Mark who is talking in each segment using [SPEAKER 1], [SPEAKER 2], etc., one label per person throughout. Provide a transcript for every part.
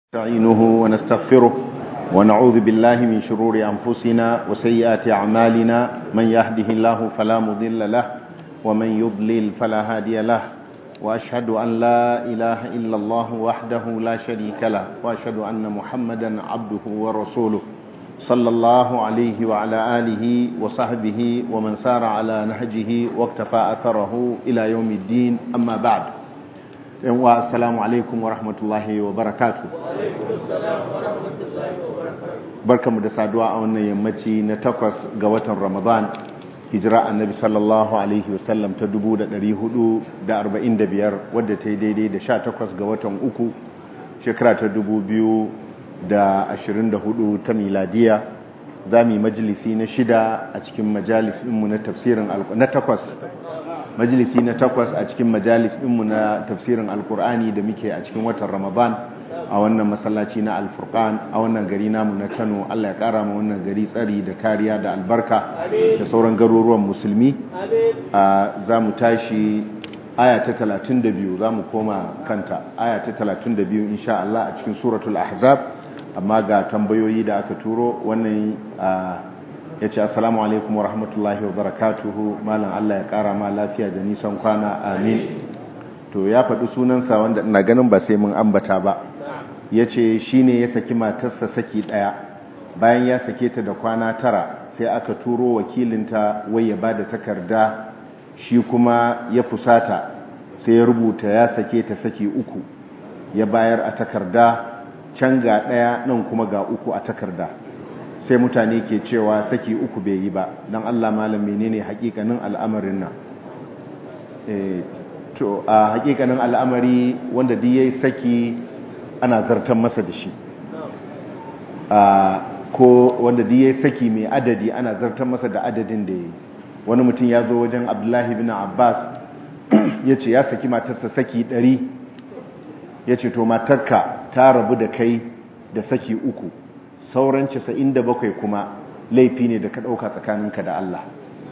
[SPEAKER 1] نستعينه ونستغفره ونعوذ بالله من شرور أنفسنا وسيئات أعمالنا من يهده الله فلا مضل له ومن يضلل فلا هادي له وأشهد أن لا إله إلا الله وحده لا شريك له وأشهد أن محمدا عبده ورسوله صلى الله عليه وعلى آله وصحبه ومن سار على نهجه واكتفى أثره إلى يوم الدين أما بعد yanwa assalamu alaikum wa rahmatullahi wa barakatu barkamu da saduwa a wannan yammaci na takwas ga watan ramadan hijira annabi sallallahu alaihi wasallam ta 445 wadda ta yi daidai da 18 ga watan uku shekara ta 2024 ta miladiya za mu yi majalisi na shida a cikin majalisinmu na tafsirin na takwas majalisi na takwas a cikin majalis ɗinmu na tafsirin alkur'ani da muke a cikin watan ramadan a wannan masallaci na alfurkan a wannan gari namu na kano allah ya kara ma wannan gari tsari da kariya da albarka da sauran garuruwan musulmi za mu tashi aya ta 32 za mu koma kanta aya ta 32 insha Allah a cikin suratul ahzab amma ga tambayoyi da aka turo wannan ya ce assalamu alaikum wa rahmatullahi wa barakatuhu malam Allah ya kara ma lafiya da nisan kwana amin to ya faɗi sunansa wanda ina ganin ba sai mun ambata ba ya ce shi ne ya saki matarsa saki ɗaya bayan ya sake ta da kwana tara sai aka turo wakilinta wai ya ba da takarda shi kuma ya fusata sai ya rubuta ya sake ta saki uku ya bayar a takarda can ga ɗaya nan kuma ga uku a takarda sai mutane ke cewa saki uku bai yi ba don Allah malam menene hakikanin al'amarin nan to a hakikanin al'amari wanda duk yayi saki ana zartan masa da shi ko wanda duk yayi saki mai adadi ana zartan masa da adadin da yayi wani mutum ya zo wajen Abdullahi bin Abbas ya ce ya saki matarsa saki ɗari ya ce to matarka ta rabu da kai da saki uku sauran casa'in da bakwai kuma laifi ne da ka ɗauka tsakaninka da Allah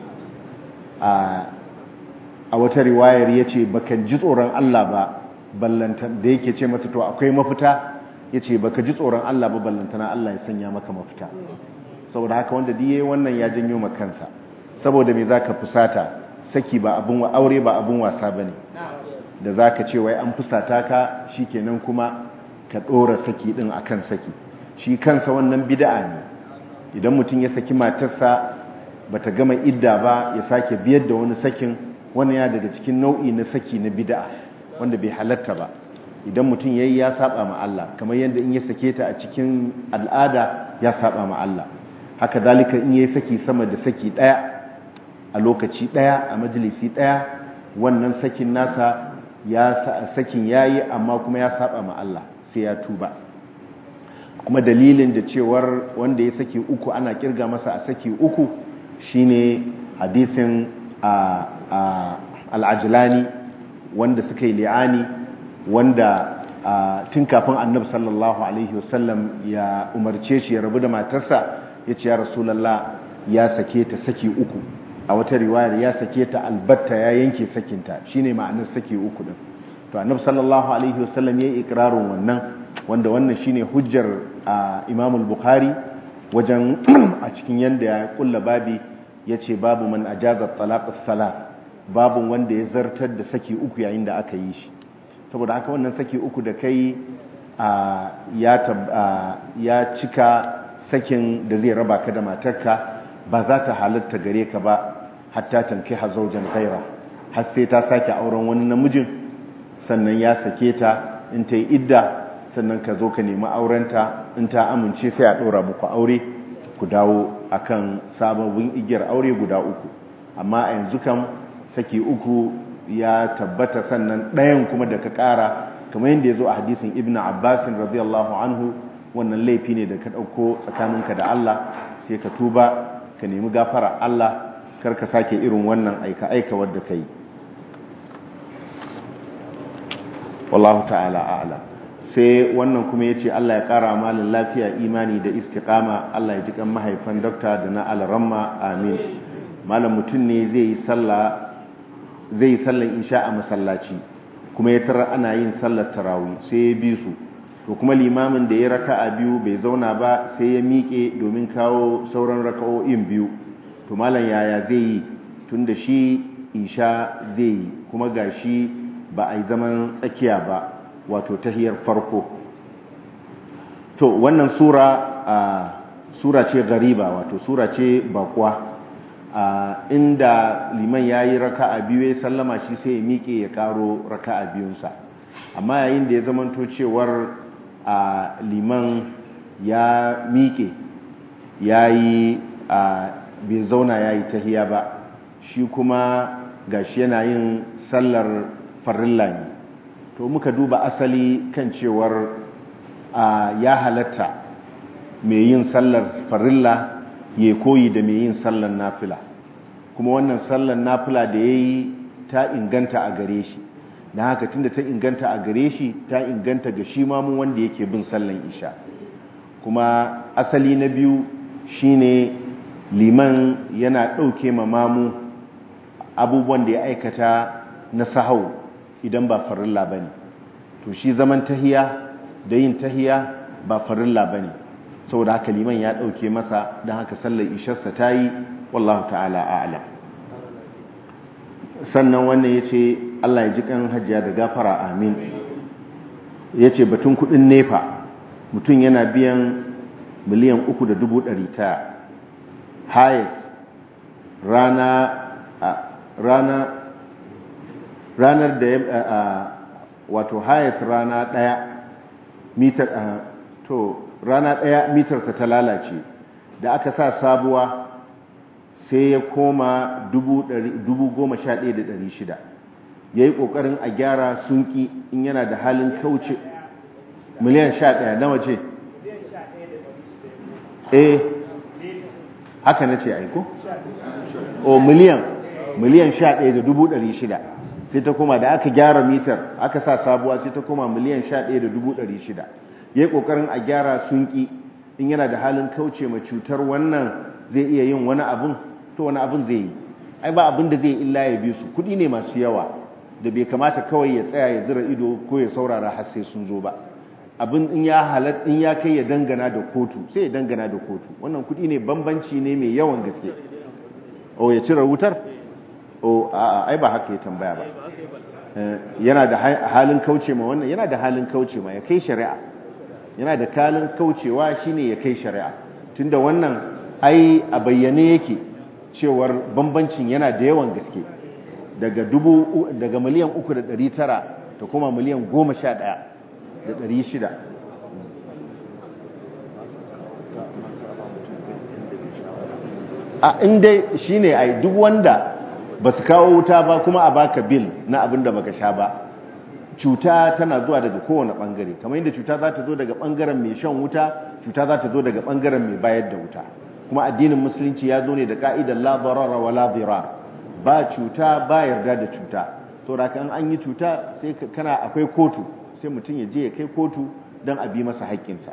[SPEAKER 1] a wata riwayar ya ce baka ji tsoron Allah ba ballantan da yake ce mata to akwai mafita ya ce baka ji tsoron Allah ba ballantana Allah ya sanya maka mafita saboda haka wanda diye wannan ya janyo makansa saboda me zaka fusata saki ba abin aure ba abin wasa bane da zaka ce wai an fusata ka shikenan kuma ka ɗora saki din akan saki shi kansa wannan bid'a ne idan mutum ya saki matarsa bata gama idda ba ya sake biyar da wani sakin wannan ya daga cikin nau'i na saki na bid'a wanda bai halatta ba idan mutum yayi ya saba ma Allah kamar yadda in ya sake ta a cikin al'ada ya saba ma Allah haka zalika in yayi saki sama da saki daya a lokaci daya a majalisi daya wannan sakin nasa ya sakin yayi amma kuma ya saba ma Allah sai ya tuba kuma dalilin da cewar wanda ya saki uku ana kirga masa a saki uku shine hadisin al'ajilani wanda suka yi li'ani wanda tun kafin annab sallallahu alaihi wasallam ya umarce shi ya rabu da matarsa ya ce ya rasulallah ya sake ta saki uku a wata riwayar ya sake ta albatta ya yanke sakinta shine ma'anar saki uku din to annab sallallahu alaihi wasallam ya yi ikirarin wannan wanda wannan shine hujjar Imam al-Bukhari wajen a cikin yanda ya kulla babi yace babu man ajaza talaq as-salat babu wanda ya zartar da saki uku yayin da aka yi shi saboda haka wannan saki uku da kai ya ya cika sakin da zai raba ka da matarka ba za ta halatta gare ka ba hatta tankiha zawjan ghaira har sai ta sake auren wani namijin sannan ya sake ta in ta yi idda sannan ka zo ka nemi aurenta in ta amince sai a ɗora muku aure ku dawo akan sababbin igiyar aure guda uku amma a yanzu kan saki uku ya tabbata sannan ɗayan kuma da ka ƙara kamar yadda ya zo a hadisin ibn abbasin radiyallahu anhu wannan laifi ne da ka ɗauko tsakaninka da Allah sai ka tuba ka nemi gafara Allah kar ka sake irin wannan aika-aika wadda ka yi wallahu ta'ala a'lam sai wannan kuma ya ce Allah ya ƙara malin lafiya imani da istiƙama Allah ya ji kan mahaifan dokta da na alaramma amin malam mutum ne zai yi sallan isha a masallaci kuma ya tara ana yin sallar tarawih sai ya bi su to kuma limamin da ya raka'a biyu bai zauna ba sai ya miƙe domin kawo sauran raka'o'in biyu to malam yaya zai yi tunda shi isha zai yi kuma gashi ba a yi zaman tsakiya ba wato tahiyar farko to wannan sura a sura ce gariba wato sura ce bakwa inda liman ya yi raka'a biyu ya sallama shi sai ya miƙe ya ƙaro raka'a biyunsa amma yayin da ya zamanto cewar a liman ya miƙe ya yi bai zauna ya yi tahiya ba shi kuma gashi yana yin sallar farilla ne to muka duba asali kan cewar ya halatta mai yin sallar farilla ya koyi da mai yin sallar nafila kuma wannan sallar nafila da ya yi ta inganta a gare shi na haka tunda ta inganta a gare shi ta inganta ga shi mamu wanda yake bin sallan isha kuma asali na biyu shine liman yana ɗauke ma mamu abubuwan da ya aikata na sahau idan ba farilla ba ne to shi zaman tahiya da yin tahiya ba farilla ba ne saboda haka liman ya ɗauke masa don haka sallar isharsa ta yi wallahu ta'ala a'ala sannan wannan ya ce allah ya ji kan hajiya da gafara amin ya ce batun kudin nefa mutum yana biyan miliyan uku da dubu ɗari ta hayes rana rana ranar da ya wato hayes rana ɗaya mitar to rana ɗaya mitarsa ta lalace da aka sa sabuwa sai ya koma shida ya yi ƙoƙarin a gyara sunki in yana da halin kauce miliyan ɗaya na waje eh haka na ce aiko? o miliyan miliyan shida sai ta koma da aka gyara mitar aka sa sabuwa sai ta koma miliyan shida ya yi ƙoƙarin a gyara sunki in yana da halin kauce ma cutar wannan zai iya yin wani abin to wani abin zai yi ai ba abin da zai illa ya bi su kudi ne masu yawa da bai kamata kawai ya tsaya ya zira ido ko ya saurara har sai sun zo ba abin in ya halat in ya kai ya dangana da kotu sai ya dangana da kotu wannan kudi ne bambanci ne mai yawan gaske o ya cire wutar o a ai ba haka ya tambaya ba yana da halin kauce ma wannan yana da halin kauce ma ya kai shari'a yana da kalin kaucewa shine ya kai shari'a tunda wannan ai a bayyane yake cewar bambancin yana da yawan gaske daga dubu daga miliyan uku da ɗari tara ta kuma miliyan goma sha ɗaya da ɗari shida a inda shi ne ai duk wanda ba su kawo wuta ba kuma a baka bil na abin da baka sha ba cuta tana zuwa daga kowane bangare kamar yadda cuta za ta zo daga bangaren mai shan wuta cuta za ta zo daga bangaren mai bayar da wuta kuma addinin musulunci ya zo ne da ka'idar la darara wa la dirar ba cuta ba yarda da cuta to da kan an yi cuta sai kana akwai kotu sai mutum ya je ya kai kotu don a bi masa haƙƙinsa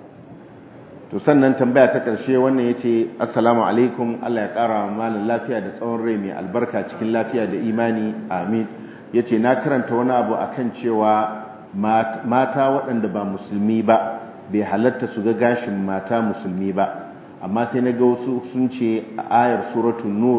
[SPEAKER 1] to sannan tambaya ta ƙarshe wannan yace assalamu alaikum Allah ya ƙara malin lafiya da tsawon rai mai albarka cikin lafiya da imani amin ya ce na karanta wani abu a kan cewa mata waɗanda ba musulmi ba bai halatta su ga gashin mata musulmi ba amma sai na ga wasu sun ce a ayar suratun nur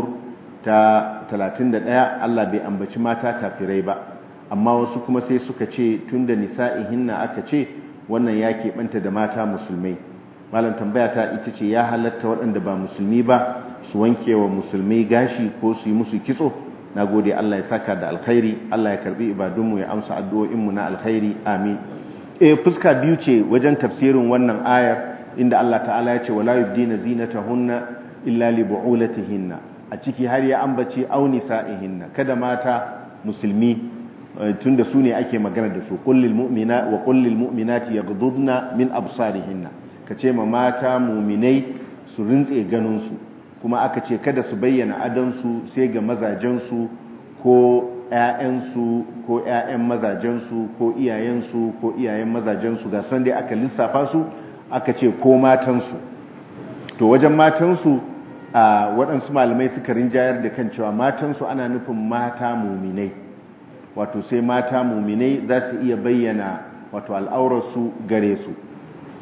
[SPEAKER 1] ta 31 Allah bai ambaci mata kafirai ba amma wasu kuma sai suka ce tun da nisa'ihinna aka ce wannan ya keɓanta da mata musulmai malam tambaya ta ita ce ya halatta waɗanda ba musulmi ba su wanke wa musulmai gashi ko su yi musu kitso na gode Allah ya saka da alkhairi Allah ya karbi ibadunmu ya amsa addu'o'inmu na alkhairi amin eh fuska biyu ce wajen tafsirin wannan ayar inda Allah ta'ala ya ce wala yubdina zinatahunna illa li bu'ulatihinna a ciki har ya ambace auni sa'ihinna kada mata musulmi tunda su ne ake magana da su kullil mu'mina wa kullil mu'minati yaghdudna min absarihinna kace ma mata mu'minai su rintse ganin su kuma aka ce kada su bayyana adansu sai ga mazajensu ko ‘ya'yansu ko ‘ya'yan mazajensu ko iyayensu ko iyayen mazajensu ga san dai aka lissafa su aka ce ko matansu to wajen matansu a waɗansu malamai suka rinjayar da kan cewa matansu ana nufin mata muminai wato sai mata muminai za su iya bayyana wato al'aurarsu gare su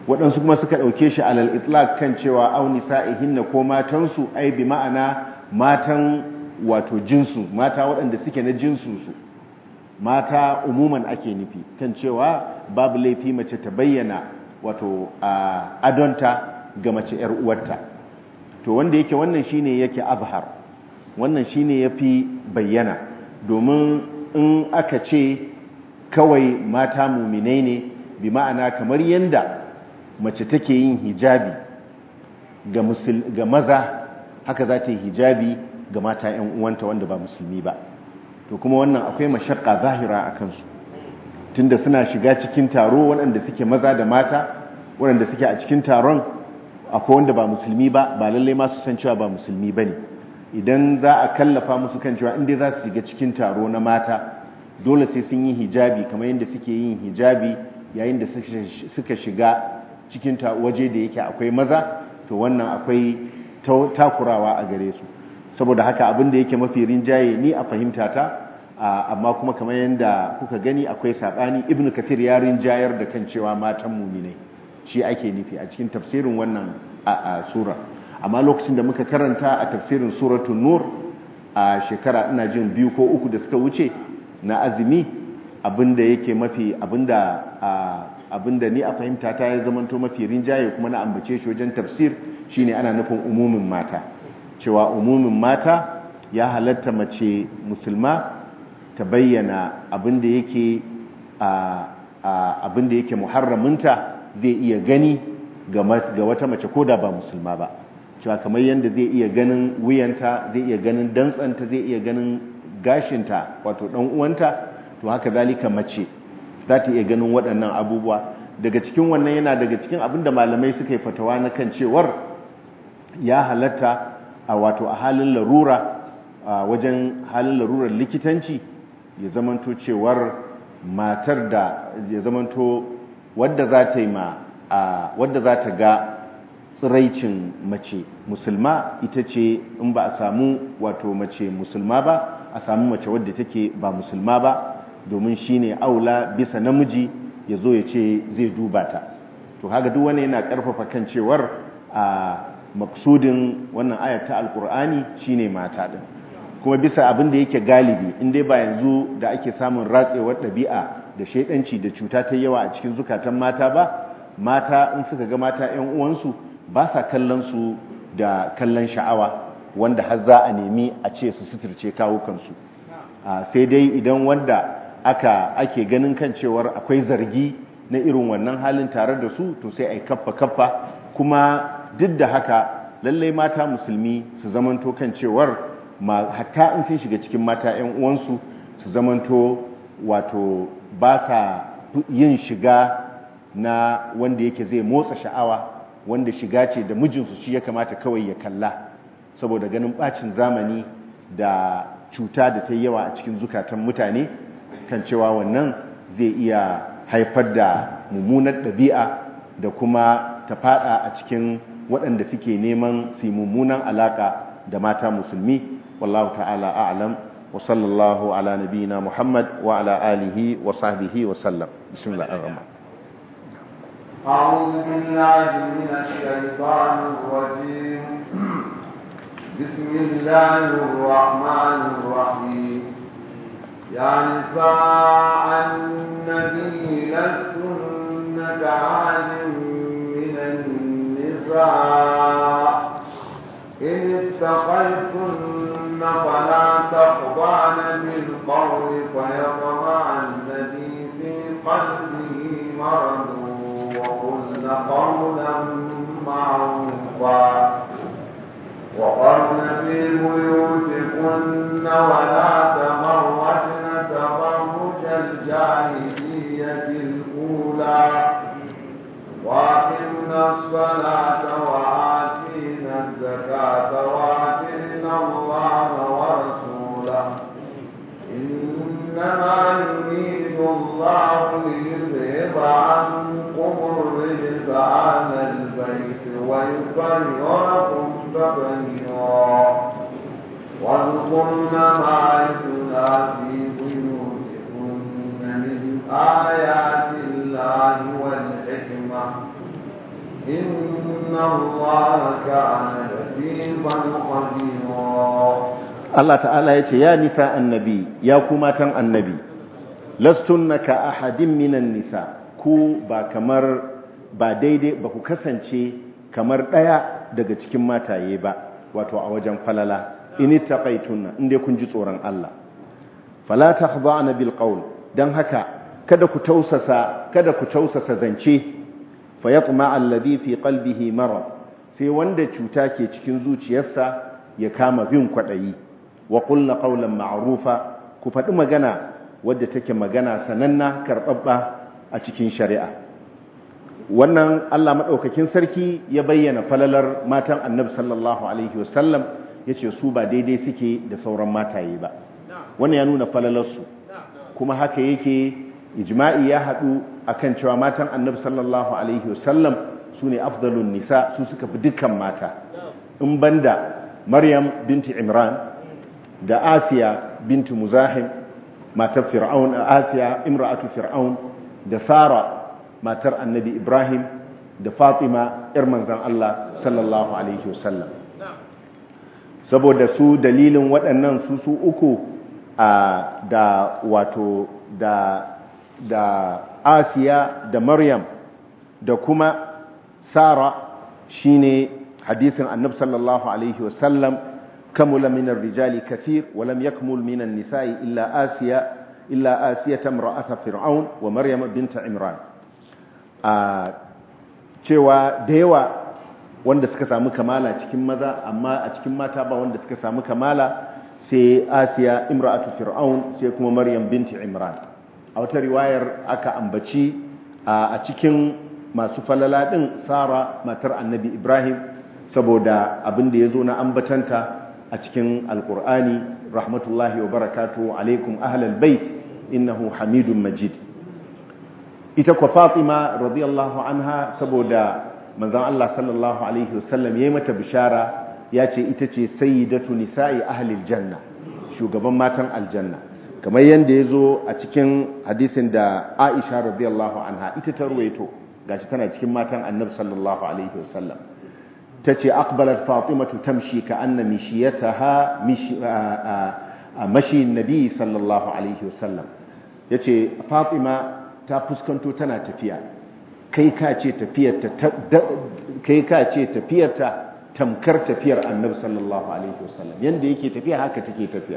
[SPEAKER 1] waɗansu kuma suka ɗauke shi alal itlaq kan cewa au nisa'ihinna ko matansu ai bi ma'ana matan wato jinsu mata waɗanda suke na jinsunsu mata umuman ake nufi kan cewa babu laifi mace ta bayyana wato a adonta ga mace ‘yar uwarta to wanda yake wannan shine yake azhar wannan shine yafi bayyana domin in aka ce kawai mata muminai ne bi ma'ana kamar yanda mace take yin hijabi ga, ga maza haka za ta yi hijabi ga mata 'yan uwanta wanda ba musulmi ba to kuma wannan akwai mashakka zahira a kansu tunda suna shiga cikin taro waɗanda suke maza da mata waɗanda suke a cikin taron akwai wanda ba musulmi ba ba lallai ma su san cewa ba musulmi ba ne idan za a kallafa musu kan cewa inda za su shiga cikin taro na mata dole sai sun yi hijabi kamar yadda suke yin hijabi yayin da suka shiga cikin waje da yake akwai maza to wannan akwai takurawa a gare su saboda haka abin da yake mafi rinjaye ni a fahimta ta amma kuma kamar yadda kuka gani akwai saɓani ibnu kathir ya rinjayar da kan cewa matan muminai shi ake nufi a cikin tafsirin wannan a sura amma lokacin da muka karanta a tafsirin suratun nur a shekara ina jin biyu ko uku da suka wuce na azumi abinda yake mafi abinda abinda ni a fahimta ta ya zamanto mafi rinjaye kuma na ambace shi wajen tafsir shine ana nufin umumin mata cewa umumin mata ya halatta mace musulma ta bayyana abinda yake abinda yake muharraminta zai iya gani ga wata mace ko da ba musulma ba cewa kamar yadda zai iya ganin wuyanta zai iya ganin dantsanta zai iya ganin gashinta wato dan uwanta to haka zalika mace za ta iya ganin waɗannan abubuwa daga cikin wannan yana daga cikin abinda malamai suka yi fatawa na kan cewar ya halatta a wato a halin larura a wajen halin larurar likitanci ya zamanto cewar matar da ya zamanto wadda za ta yi ma wadda za ta ga tsiraicin mace musulma ita ce in ba a samu wato mace musulma ba a samu mace wadda take ba musulma ba domin shine aula bisa namiji ya zo ya ce zai duba ta to haka duk wani yana karfafa kan cewar a maksudin wannan ayar ta alkur'ani shine mata din kuma bisa abin da yake galibi in dai ba yanzu da ake samun ratsewar ɗabi'a da shaidanci da cuta ta yawa a cikin zukatan mata ba mata in suka ga mata 'yan uwansu ba sa kallon su da kallon sha'awa wanda har za a nemi a ce su suturce kawukansu sai dai idan wanda aka ake ganin kan cewar akwai zargi na irin wannan halin tare da su to sai a yi kaffa kaffa kuma duk da haka lallai mata musulmi su zamanto kan cewar hatta in sun shiga cikin mata 'yan uwansu su zamanto wato ba sa yin shiga na wanda yake zai motsa sha'awa wanda shiga ce da mijinsu shi ya kamata kawai ya kalla saboda ganin bacin zamani da cuta da ta yawa a cikin zukatan mutane kan cewa wannan zai iya haifar da mummunar ɗabi'a da kuma ta fada a cikin waɗanda suke neman su mummunan alaka da mata musulmi wallahu ta'ala a'lam wa sallallahu ala nabiyina muhammad wa ala alihi wa sahbihi wa sallam bismillahir rahmanir
[SPEAKER 2] أعوذ بالله من الشيطان الرجيم بسم الله الرحمن الرحيم يا نساء النبي لستن كعاد من النساء إن اتقيتن فلا تخضعن بالقول فيطمع الذي في قلبه مرض وقلن قولا معروفا وقرن في بيوتكن ولا تبرجن تبرج الجاهلية الأولى وأقمنا الصلاة وآتينا الزكاة وآتينا الله ورسوله إنما يريد الله ليذهب عنكم الرجس أهل البيت ويطهركم تطهيرا واذكرن ما يتلى في بيوتكن من آيات الله والحكمة إن الله كان لطيفا خبيرا
[SPEAKER 1] Allah ta'ala ya ce ya nisa annabi ya ku matan annabi lastunna ka ahadin minan nisa ku ba kamar ba daidai ba ku kasance kamar ɗaya daga cikin mataye ba wato a wajen falala ini taqaitunna inda kun ji tsoron Allah fala takhda'na bil qawl dan haka kada ku tausasa kada ku tausasa zance fa yatma alladhi fi qalbihi marad sai wanda cuta ke cikin zuciyarsa ya kama bin kwadayi wa qulna qawlan ma'rufa ku faɗi magana wadda take magana sananna karɓaɓɓa a cikin shari'a wannan Allah maɗaukakin sarki ya bayyana falalar matan annabi sallallahu alaihi wasallam ya ce su ba daidai suke da sauran mataye ba wannan ya nuna falalarsu kuma haka yake ijma'i ya haɗu akan cewa matan annabi sallallahu alaihi wasallam su ne afdalun nisa su suka fi dukkan mata in banda maryam binti imran da asiya binti muzahim matar fir'aun asiya imra'atu fir'aun da sara matar annabi ibrahim da fatima yar manzan allah sallallahu alaihi wasallam saboda su dalilin waɗannan su su uku da wato da da asiya da maryam da kuma sara shine hadisin annabi sallallahu alaihi wasallam kamula min rijali kathir wa lam yakmul min an-nisa'i illa asiya illa asiyata imra'ata fir'aun wa maryam bint imran a cewa da yawa wanda suka samu kamala cikin maza amma a cikin mata ba wanda suka samu kamala sai asiya imra'atu fir'aun sai kuma maryam binti imran a wata riwayar aka ambaci a cikin masu falala din sara matar annabi ibrahim saboda abin da ya zo na ambatanta a cikin alkur'ani rahmatullahi wa barakatu alaikum ahlal bait innahu hamidun majid ita kwa fatima radiyallahu anha saboda manzon Allah sallallahu alaihi wasallam yayi mata bishara ya ce ita ce sayyidatu nisa'i ahlil janna shugaban matan aljanna kamar yanda yazo a cikin hadisin da Aisha radiyallahu anha ita ta ruwaito gashi tana cikin matan Annabi sallallahu alaihi wasallam tace aqbalat fatimatu tamshi ka anna mishiyataha mishi mashi nabi sallallahu alaihi wasallam yace fatima ta fuskanto tana tafiya kai ka ce tafiyarta kai ka ce tafiyarta tamkar tafiyar annabi sallallahu alaihi wasallam yanda yake tafiya haka take tafiya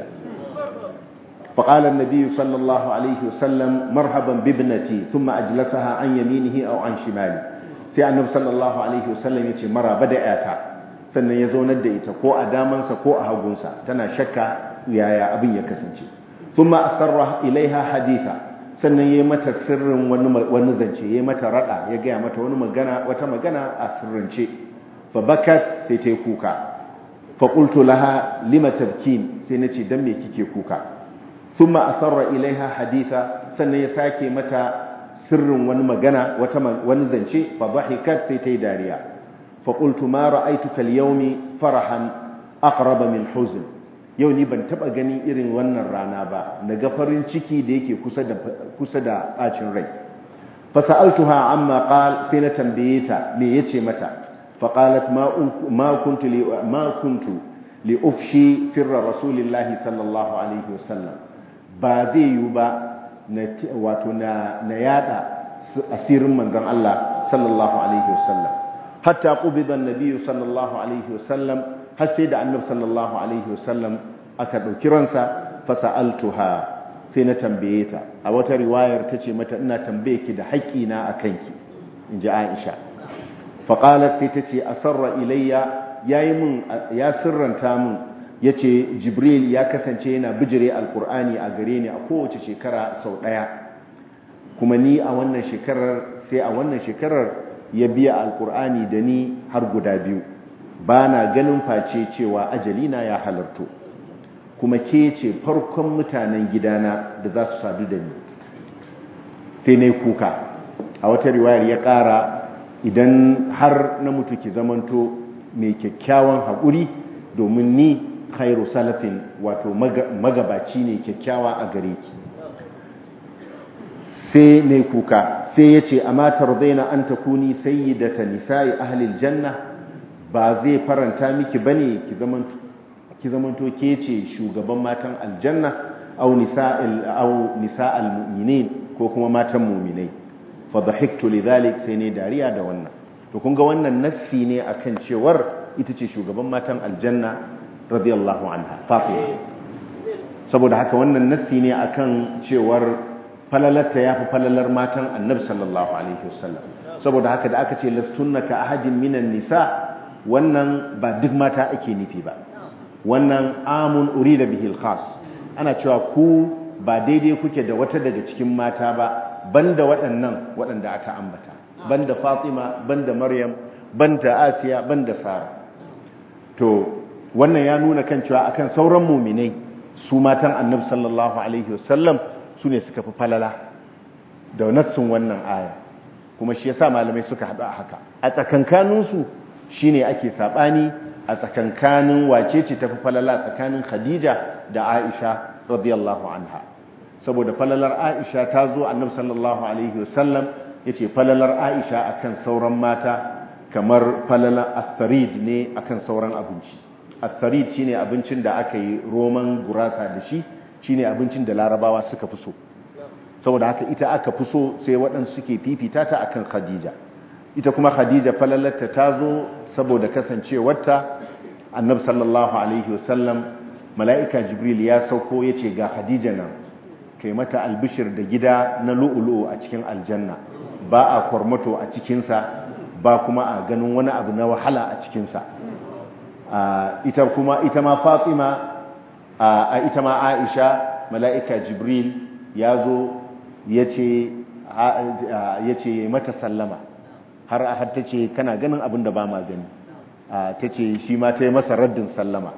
[SPEAKER 1] فقال النبي صلى الله عليه وسلم مرحبا بابنتي ثم أجلسها عن يمينه أو عن شماله sai annabi sallallahu alaihi wasallam yace maraba da yata sannan ya zaunar da ita ko a damansa ko a hagunsa tana shakka yaya abin ya kasance thumma asarra ilaiha haditha sannan yayi mata sirrin wani wani zance yayi mata rada ya ga mata wani magana wata magana a sirrince fa bakat sai ta kuka fa qultu laha lima tabkin sai nace dan me kike kuka thumma asarra ilaiha haditha sannan ya sake mata sirrin wani magana wata wani zance fa dhahikat sai ta yi dariya fa qultu ma ra'aytuka al-yawmi farahan aqraba min huzn yau ni ban taba ganin irin wannan rana ba naga farin ciki da yake kusa da kusa da bacin rai fa sa'altuha amma qal sai na tambaye ta me yace mata fa qalat ma ma kuntu li ma kuntu li ufshi sirra rasulillahi sallallahu alaihi wasallam ba zai yi ba wato na yada asirin manzon Allah sallallahu alaihi wasallam hatta qubida an-nabiy sallallahu alaihi wasallam har sai da annabi sallallahu alaihi wasallam aka dauki ransa fa sa'altuha sai na tambaye ta a wata riwayar tace mata ina tambaye ki da haƙi na akan ki inji Aisha fa qalat sai tace asarra ilayya yayi mun ya sirranta mun ya ce jibril ya kasance yana bijire alkur'ani a gare ni a kowace shekara sau ɗaya kuma ni a wannan shekarar sai a wannan shekarar ya biya alkur'ani da ni har guda biyu ba na ganin face cewa ajalina ya halarto kuma ke ce farkon mutanen gidana da za su sadu da ni sai na kuka a wata riwayar ya ƙara idan har na mutu ki zamanto mai kyakkyawan haƙuri domin ni khairu salafin wato magabaci ne kyakkyawa a gare ki sai ne kuka sai ya ce amma tardaina an takuni sayyidata nisa'i ahlil janna ba zai faranta miki bane ki zamanto ki zamanto ke ce shugaban matan aljanna au nisa'il au nisa'al mu'minin ko kuma matan mu'minai fa dhahiktu lidhalik sai ne dariya da wannan to kun ga wannan nassi ne akan cewar ita ce shugaban matan aljanna radiyallahu anha fatima saboda haka wannan nassi ne akan cewar falalarta yafi falalar matan annabi sallallahu alaihi wasallam saboda haka da aka ce lastunna ka ahadin minan nisa wannan ba duk mata ake nufi ba wannan amun urida bihil khas ana cewa ku ba daidai kuke da wata daga cikin mata ba banda waɗannan waɗanda aka ambata banda Fatima banda Maryam banda Asiya banda Sara to wannan ya nuna kan cewa akan sauran mu'minai su matan Annabi sallallahu alaihi wasallam su ne suka fi falala da nassin wannan aya kuma shi yasa malamai suka haɗu a haka a tsakankaninsu shine ake saɓani a tsakankanin wace ce tafi falala tsakanin Khadija da Aisha radiyallahu anha saboda falalar Aisha ta zo Annabi sallallahu alaihi wasallam yace falalar Aisha akan sauran mata kamar falalar atharid ne akan sauran abinci atharid shine abincin da aka yi roman gurasa da shi shine abincin da Larabawa suka fi so saboda haka ita aka fi so sai waɗansu suke fifita ta akan Khadija ita kuma Khadija falalarta ta zo saboda kasancewarta annabi sallallahu alaihi wasallam mala'ika jibril ya sauko ya ce ga khadija nan kai mata albishir da gida na lu'ulu'u a cikin aljanna ba a kwarmato a cikinsa ba kuma a ganin wani abu na wahala a cikinsa ita kuma ita ma fatima a ita ma aisha mala'ika jibril ya zo ya ce mata sallama har a har ta ce kana ganin abin da ba ma gani ta ce shi ma ta yi masa raddin sallama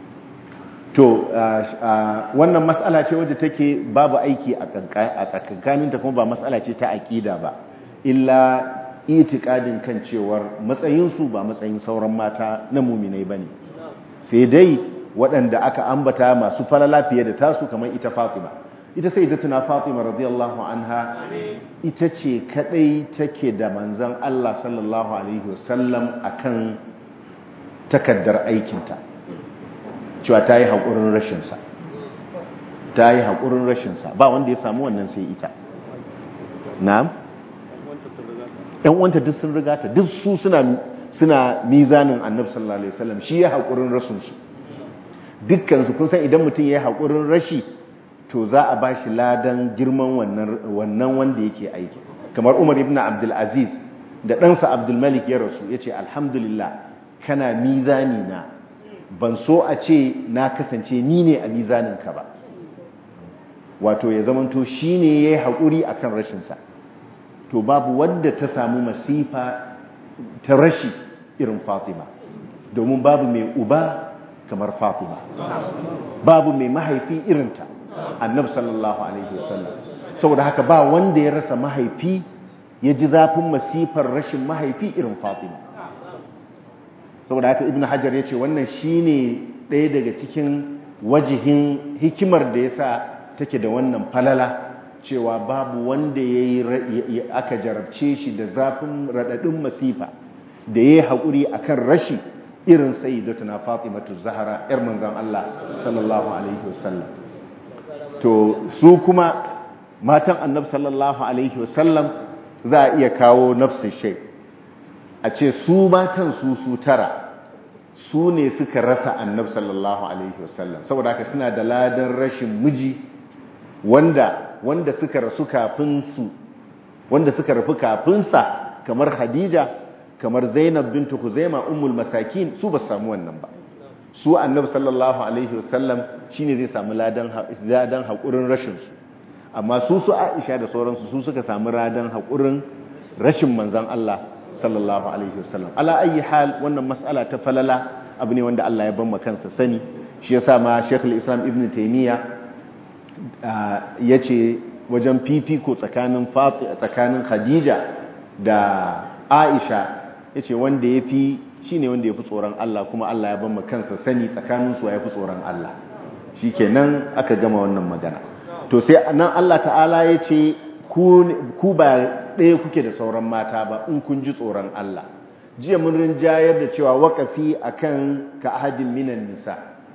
[SPEAKER 1] to wannan matsala ce wadda take babu aiki a tsakankaninta kuma ba matsala ce ta aƙida ba illa itikadin kan cewar matsayinsu ba matsayin sauran mata na muminai ba ne sai dai waɗanda aka ambata masu falala fiye da tasu kamar ita fatima ita sai tuna fatima radiyallahu anha ita ce kadai take da manzan Allah sallallahu alaihi wasallam akan takaddar aikinta cewa ta yi haƙurin rashinsa ta yi haƙurin rashinsa ba wanda ya samu wannan sai ita na'am ɗan wanta duk sun rigata duk su suna suna mizanin annabi sallallahu alaihi wasallam shi ya haƙurin rashinsu dukkansu kun san idan mutum ya yi haƙurin rashi to za a ba shi ladan girman wannan wanda yake aiki kamar umar ibn abdulaziz da ɗansa abdulmalik ya rasu ya ce alhamdulillah kana mizani na ban so a ce na kasance ni ne a mizaninka ba wato ya zamanto shi ne ya yi haƙuri a kan rashinsa to babu wadda ta samu masifa ta rashi irin fatima domin babu mai uba kamar fatima babu mai mahaifi irinta annabi sallallahu alaihi wasallam saboda haka ba wanda ya rasa mahaifi ya ji zafin masifar rashin mahaifi irin fatima saboda haka ibnu hajar ya ce wannan shine ɗaya daga cikin wajihin hikimar da ya sa take da wannan falala cewa babu wanda ya yi aka jarabce shi da zafin raɗaɗin masifa da ya yi haƙuri a kan rashi irin sayyidatuna fatimatu zahara 'yar manzan Allah sallallahu alaihi wasallam to su kuma matan annab sallallahu alaihi wasallam za a iya kawo nafsin shai a ce su matan su su tara su ne suka rasa annab sallallahu alaihi wasallam saboda haka suna da ladan rashin miji wanda wanda suka rasu kafin su wanda suka rafu kafin sa kamar Khadija kamar Zainab bintu Khuzaima ummul masakin su ba samu wannan ba su annabi sallallahu alaihi wasallam shine zai samu ladan ladan hakurin rashin su amma su su Aisha da sauransu su suka samu ladan hakurin rashin manzon Allah sallallahu alaihi wasallam ala ayi hal wannan mas'ala ta falala abu ne wanda Allah ya ban kansa sani shi yasa ma Sheikhul Islam Ibn Taymiyyah yace wajen fifiko tsakanin tsakanin Khadija da Aisha yace wanda yafi shine wanda yafi tsoron Allah kuma Allah ya ban kansa sani tsakanin su yafi tsoron Allah shikenan aka gama wannan magana to sai nan Allah ta'ala yace ku ba ɗaya kuke da sauran mata ba in kun ji tsoron Allah jiya mun rinjayar da cewa waƙafi akan ka ahadin minan nisa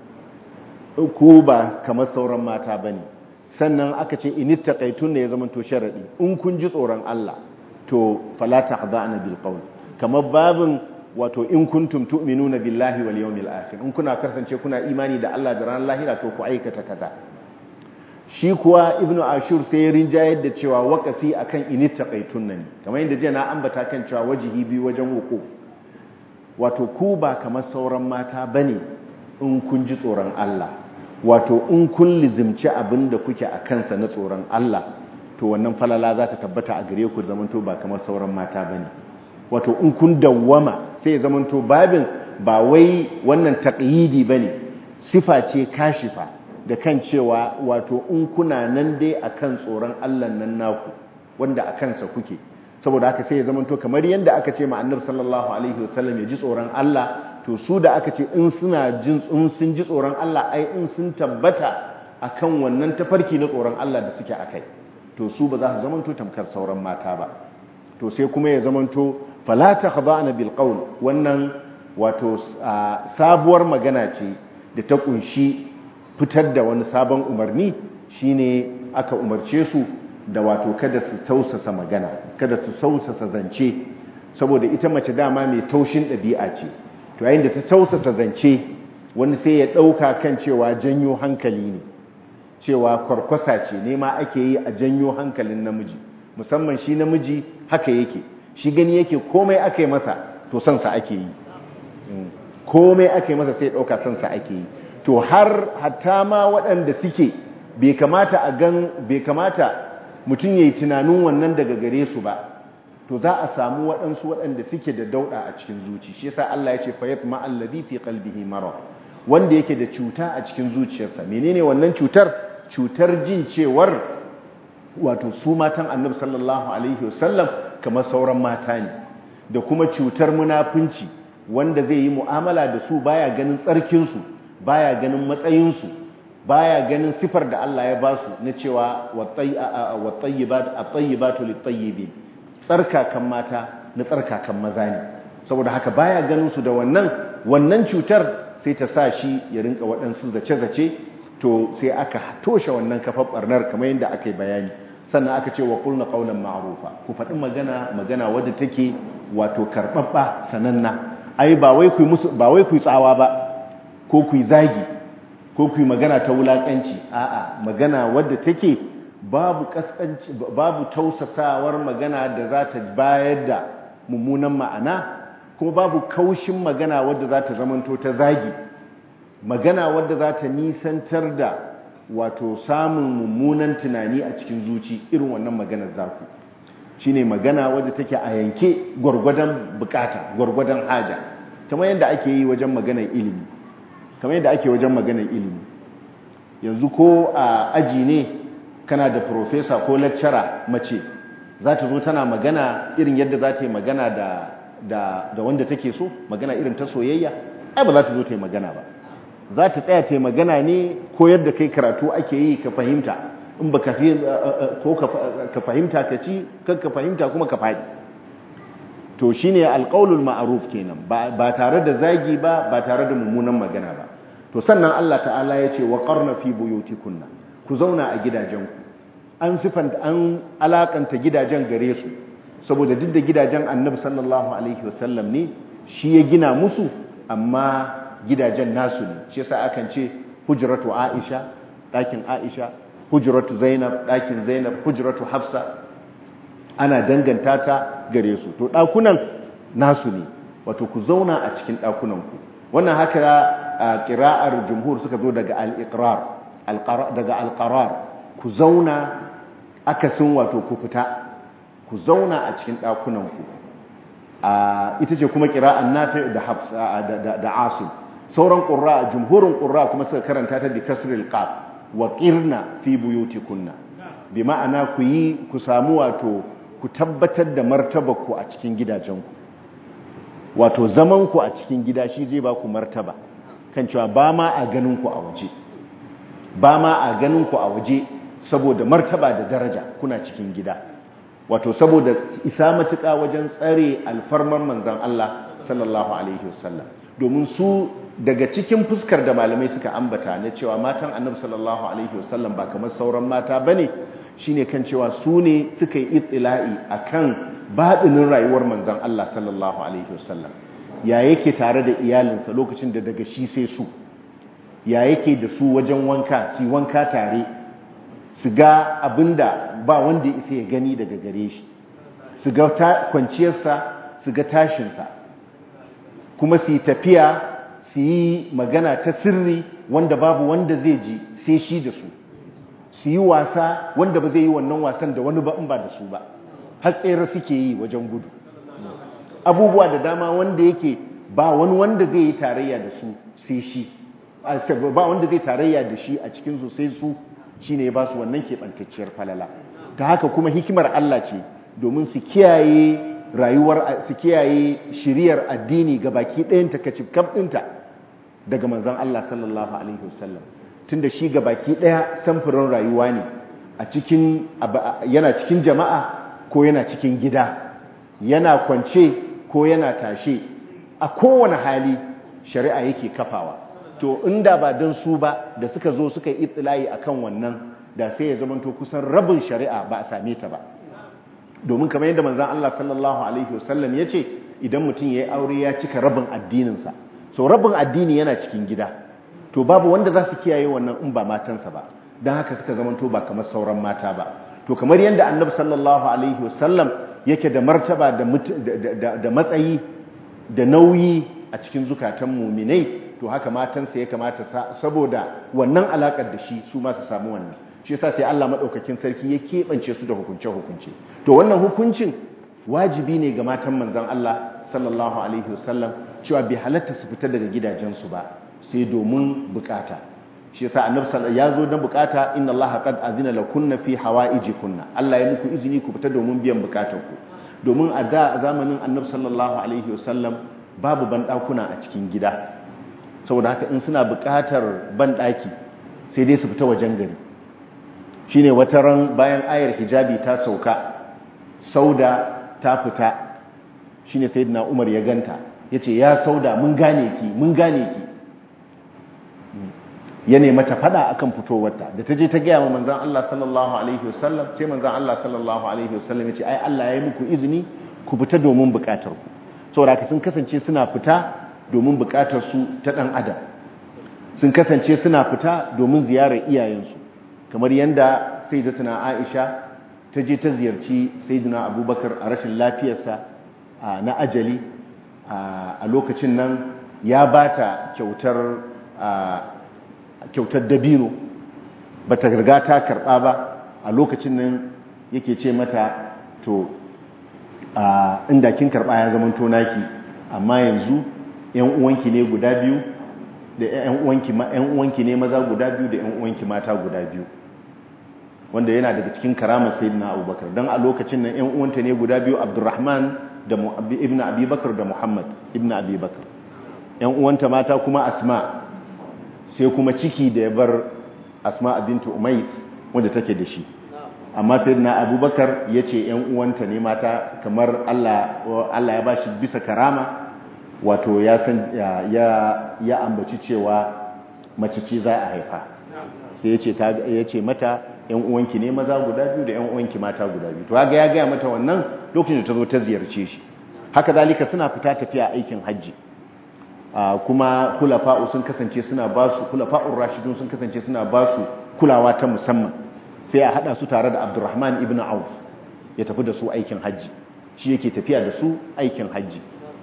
[SPEAKER 1] ku ba kamar sauran mata bane sannan aka ce init taqaitun ne ya zama to sharadi in kun ji tsoron Allah to fala taqda'na bil qawl kamar babin wato in kuntum tu'minuna billahi wal yawmil akhir in kuna kasance kuna imani da Allah da ranar lahira to ku aikata kaza shi kuwa ibnu ashur sai ya rinjayar da cewa waqafi akan init taqaitun ne kamar yadda jiya na ambata kan cewa wajihi bi wajen wuku wato ku ba kamar sauran mata bane in kun ji tsoron Allah wato in kun lizimci abin da kuke a kansa na tsoron Allah to wannan falala za ta tabbata a gare ku zamanto ba kamar sauran mata ba ne wato in kun dawwama sai zamanto babin ba wai wannan taƙyidi ba ne sifa ce kashifa da kan cewa wato in kuna nan dai a kan tsoron Allah nan naku wanda a kansa kuke saboda haka sai ya zamanto kamar yadda aka ce ma annabi sallallahu alaihi wasallam ya ji tsoron Allah to su da aka ce in suna jin in sun ji tsoron Allah ai in sun tabbata akan wannan tafarki na tsoron Allah da suke akai to su ba za su zamanto tamkar sauran mata ba to sai kuma ya zamanto fala takhda'na bil qawl wannan wato sabuwar magana ce da ta kunshi fitar da wani sabon umarni shine aka umarce su da wato kada su tausasa magana kada su tausasa zance saboda ita mace dama mai taushin ɗabi'a ce to yayin da ta tausasa zance wani sai ya ɗauka kan cewa janyo hankali ne cewa kwarkwasa ce nema ake yi a janyo hankalin namiji musamman shi namiji haka yake shi gani yake komai aka yi masa to sansa ake yi komai aka yi masa sai ɗauka sansa ake yi to har hatta ma waɗanda suke bai kamata a gan bai kamata mutum ya yi tunanin wannan daga gare su ba to za a samu waɗansu waɗanda suke da dauɗa a cikin zuci shi yasa Allah ya ce fayat ma'alladhi fi qalbihi marad wanda yake da cuta a cikin zuciyarsa menene wannan cutar cutar jin cewar wato su matan Annabi sallallahu alaihi wasallam kamar sauran mata ne da kuma cutar munafunci wanda zai yi mu'amala da su baya ganin tsarkin su baya ganin matsayin su baya ganin sifar da Allah ya ba su na cewa wat-tayyibat at-tayyibatu lit-tayyibin tsarkakan mata na tsarkakan maza ne saboda haka baya ganin su da wannan wannan cutar sai ta sa shi ya rinka waɗansu zace-zace to sai aka toshe wannan kafar barnar kamar yadda aka yi bayani sannan aka ce wa kulna qaulan ma'rufa ku faɗi magana magana wadda take wato karɓaɓɓa sananna ai ba wai ku musu ba wai ku tsawa ba ko ku zagi ko ku magana ta wulakanci a'a magana wadda take babu kaskanci babu tausasawar magana da za ta bayar da mummunan ma'ana kuma babu kaushin magana wadda za ta zamanto ta zagi magana wadda za ta nisantar da wato samun mummunan tunani a cikin zuci irin wannan maganar zaku shine magana wadda take a yanke gwargwadon bukata gwargwadon haja kamar yadda ake yi wajen maganar ilimi kamar yadda ake wajen maganar ilimi yanzu ko a aji ne kana da profesa ko lecturer mace za ta zo tana magana irin yadda za ta yi magana da, da, da wanda take so magana irin ta soyayya ai ba za ta zo ta yi magana ba za ta tsaya ta yi magana ne ko yadda kai karatu ake yi ka fahimta in ba ko ka fahimta ka ci kan ka fahimta kuma ka faɗi to shine alƙaulul ma'ruf kenan ba tare da zagi ba ba tare da mummunan magana ba to sannan Allah ta'ala ya ce wa qarna fi buyutikunna ku zauna a gidajenku an sifanta an alakanta gidajen gare su saboda duk da gidajen annabi sallallahu alaihi wasallam ne shi ya gina musu amma gidajen nasu ne shi yasa akan ce hujratu aisha ɗakin aisha hujratu zainab ɗakin zainab hujratu hafsa ana danganta ta gare su to ɗakunan nasu ne wato ku zauna a cikin ɗakunanku wannan haka a ƙira'ar jumhur suka zo daga al-iqrar daga alƙarar ku zauna akasin wato ku fita ku zauna a cikin ɗakunanku ita ce kuma ƙira'an nafi da asim sauran ƙura jumhurin ƙura kuma suka karanta ta bi kasril qaf wa qirna fi buyutikunna bi ma'ana ku yi ku samu wato ku tabbatar da martabarku a cikin gidajenku wato zamanku a cikin gida shi zai ba ku martaba kan cewa ba ma a ganin ku a waje ba ma a ganin ku a waje saboda martaba da daraja kuna cikin gida wato saboda isa matuƙa wajen tsare alfarmar manzan Allah sallallahu alaihi wasallam domin su daga cikin fuskar da malamai suka ambata na cewa matan annabi sallallahu alaihi wasallam ba kamar sauran mata bane shine kan cewa su ne suka yi itila'i akan baɗinin rayuwar manzan Allah sallallahu alaihi wasallam ya yake tare da iyalinsa lokacin da daga shi sai su ya yake da su wajen wanka su wanka tare su ga abinda ba wanda ya isa ya gani daga gare shi su ga kwanciyarsa su ga tashinsa kuma su yi tafiya su yi magana ta sirri wanda babu wanda zai ji sai shi da su su yi wasa wanda ba zai yi wannan wasan da wani ba in ba da su ba har tsere suke yi wajen gudu abubuwa da dama wanda yake ba wani wanda zai yi tarayya da su sai shi ba wanda zai tarayya da shi a cikin su sai su shine ya ba su wannan keɓantacciyar falala ta haka kuma hikimar Allah ce domin su kiyaye rayuwar su kiyaye shiriyar addini ga baki ɗayan takacif kaf ɗinta daga manzon Allah sallallahu alaihi wasallam tunda shi ga baki ɗaya samfurin rayuwa ne a cikin yana cikin jama'a ko yana cikin gida yana kwance ko yana tashe a kowane hali shari'a yake kafawa to inda ba don su ba da suka zo suka yi itilayi akan wannan da sai ya zamanto kusan rabin shari'a ba a same ta ba domin kamar yadda manzon Allah sallallahu alaihi wasallam ya ce idan mutum ya yi aure ya cika rabin addininsa so rabin addini yana cikin gida to babu wanda za su kiyaye wannan in ba matansa ba don haka suka zamanto ba kamar sauran mata ba to kamar yadda annabi sallallahu alaihi wasallam yake da martaba da matsayi da nauyi a cikin zukatan muminai to haka matansa ya kamata saboda wannan alakar da shi su ma su samu wannan shi yasa sai Allah madaukakin sarki ya keɓance su da hukunce hukunce to wannan hukuncin wajibi ne ga matan manzon Allah sallallahu alaihi wasallam cewa bai halatta su fita daga gidajensu ba sai domin bukata shi yasa annabi sallallahu ya zo dan bukata inna allaha qad azina lakunna fi hawaijikunna Allah ya muku izini ku fita domin biyan bukatarku domin a da zamanin annabi sallallahu alaihi wasallam babu bandakuna a cikin gida saboda haka in suna bukatar bandaki sai dai su fita wajen gari shine wata ran bayan ayar hijabi ta sauka sauda ta fita shine sayyidina Umar ya ganta yace ya sauda mun gane ki mun gane ki ya nema ta fada akan fitowarta da ta je ta gaya wa manzan Allah sallallahu alaihi wasallam sai manzan Allah sallallahu alaihi wasallam ya ce ai Allah ya yi muku izini ku fita domin bukatar ku saboda ka sun kasance suna fita domin bukatar su ta dan adam sun kasance suna fita domin ziyarar iyayensu kamar yanda sayyidatuna Aisha ta je ta ziyarci sayyidina Abubakar a rashin lafiyarsa na ajali a lokacin nan ya bata kyautar kyautar dabino ba ta riga ta karɓa ba a lokacin nan yake ce mata to inda kin karɓa ya zama tonaki amma yanzu yan uwanki ne guda biyu da yan uwanki ne maza guda biyu da yan uwanki mata guda biyu wanda yana daga cikin karamar sayyidina abubakar don a lokacin nan yan uwanta ne guda biyu abdurrahman da ibn abubakar da muhammad ibn abubakar yan uwanta mata kuma asma sai kuma ciki da ya bar asma bintu umais wanda take da shi amma sai na abubakar ya ce ‘yan uwanta ne mata kamar Allah ya ba shi bisa karama wato ya san ya ambaci cewa mace ce za a haifa sai ya ce mata ‘yan uwanki ne maza guda biyu da ‘yan uwanki mata guda biyu to ga ya gaya mata wannan lokacin da ta zo ta ziyarce shi haka zalika suna fita tafiya aikin hajji kuma kulafa'u sun kasance suna ba su kulafa'ur rashidun sun kasance suna ba su kulawa ta musamman sai a hada su tare da Abdurrahman ibn Auf ya tafi da su aikin haji shi yake tafiya da su aikin haji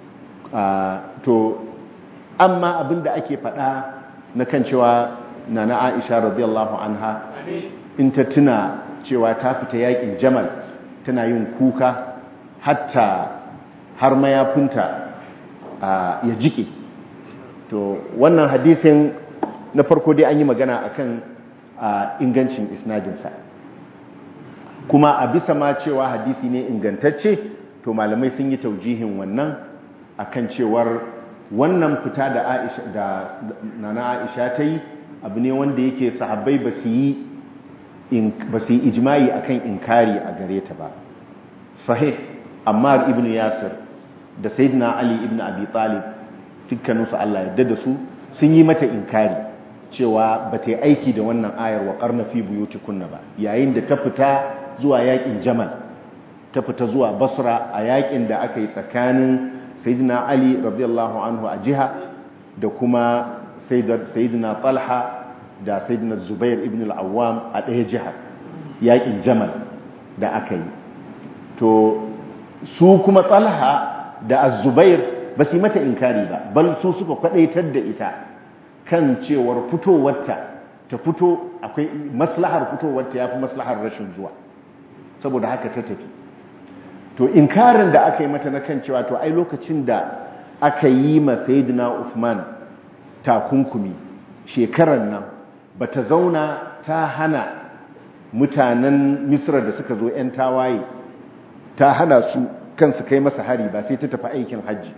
[SPEAKER 1] to amma abinda ake faɗa na kan cewa nana Aisha radiyallahu anha in ta tuna cewa ta fita yakin Jamal tana yin kuka hatta har mayafinta ya jike to wannan hadisin na farko dai an yi magana akan ingancin isnadinsa kuma a bisa ma cewa hadisi ne ingantacce to malamai sun yi taujihin wannan akan cewar wannan fita da Aisha da nana Aisha ta yi abu ne wanda yake sahabbai ba su yi ba su yi ijma'i akan inkari a gare ta ba sahih ammar ibn yasir da sayyidina ali ibn abi talib dukkaninsu Allah yadda da su sun yi mata inkari cewa ba ta yi aiki da wannan ayar wa karna fi buyutikunna ba yayin da ta fita zuwa yakin jamal ta fita zuwa basra a yakin da aka yi tsakanin sayyidina ali radiyallahu anhu a jiha da kuma sayyidina talha da sayyidina zubair ibn al-awwam a ɗaya jihar yakin jamal da aka yi to su kuma talha da az-zubair ba su mata inkari ba bal su suka kwadaitar da ita kan cewar fitowarta ta fito akwai maslahar fitowarta yafi maslahar rashin zuwa saboda haka ta tafi to inkarin da aka yi mata na kan cewa to ai lokacin da aka yi ma sayyidina Uthman takunkumi shekaran nan bata zauna ta hana mutanen Misra da suka zo 'yan tawaye ta hana su kansu kai masa hari ba sai ta tafi aikin hajji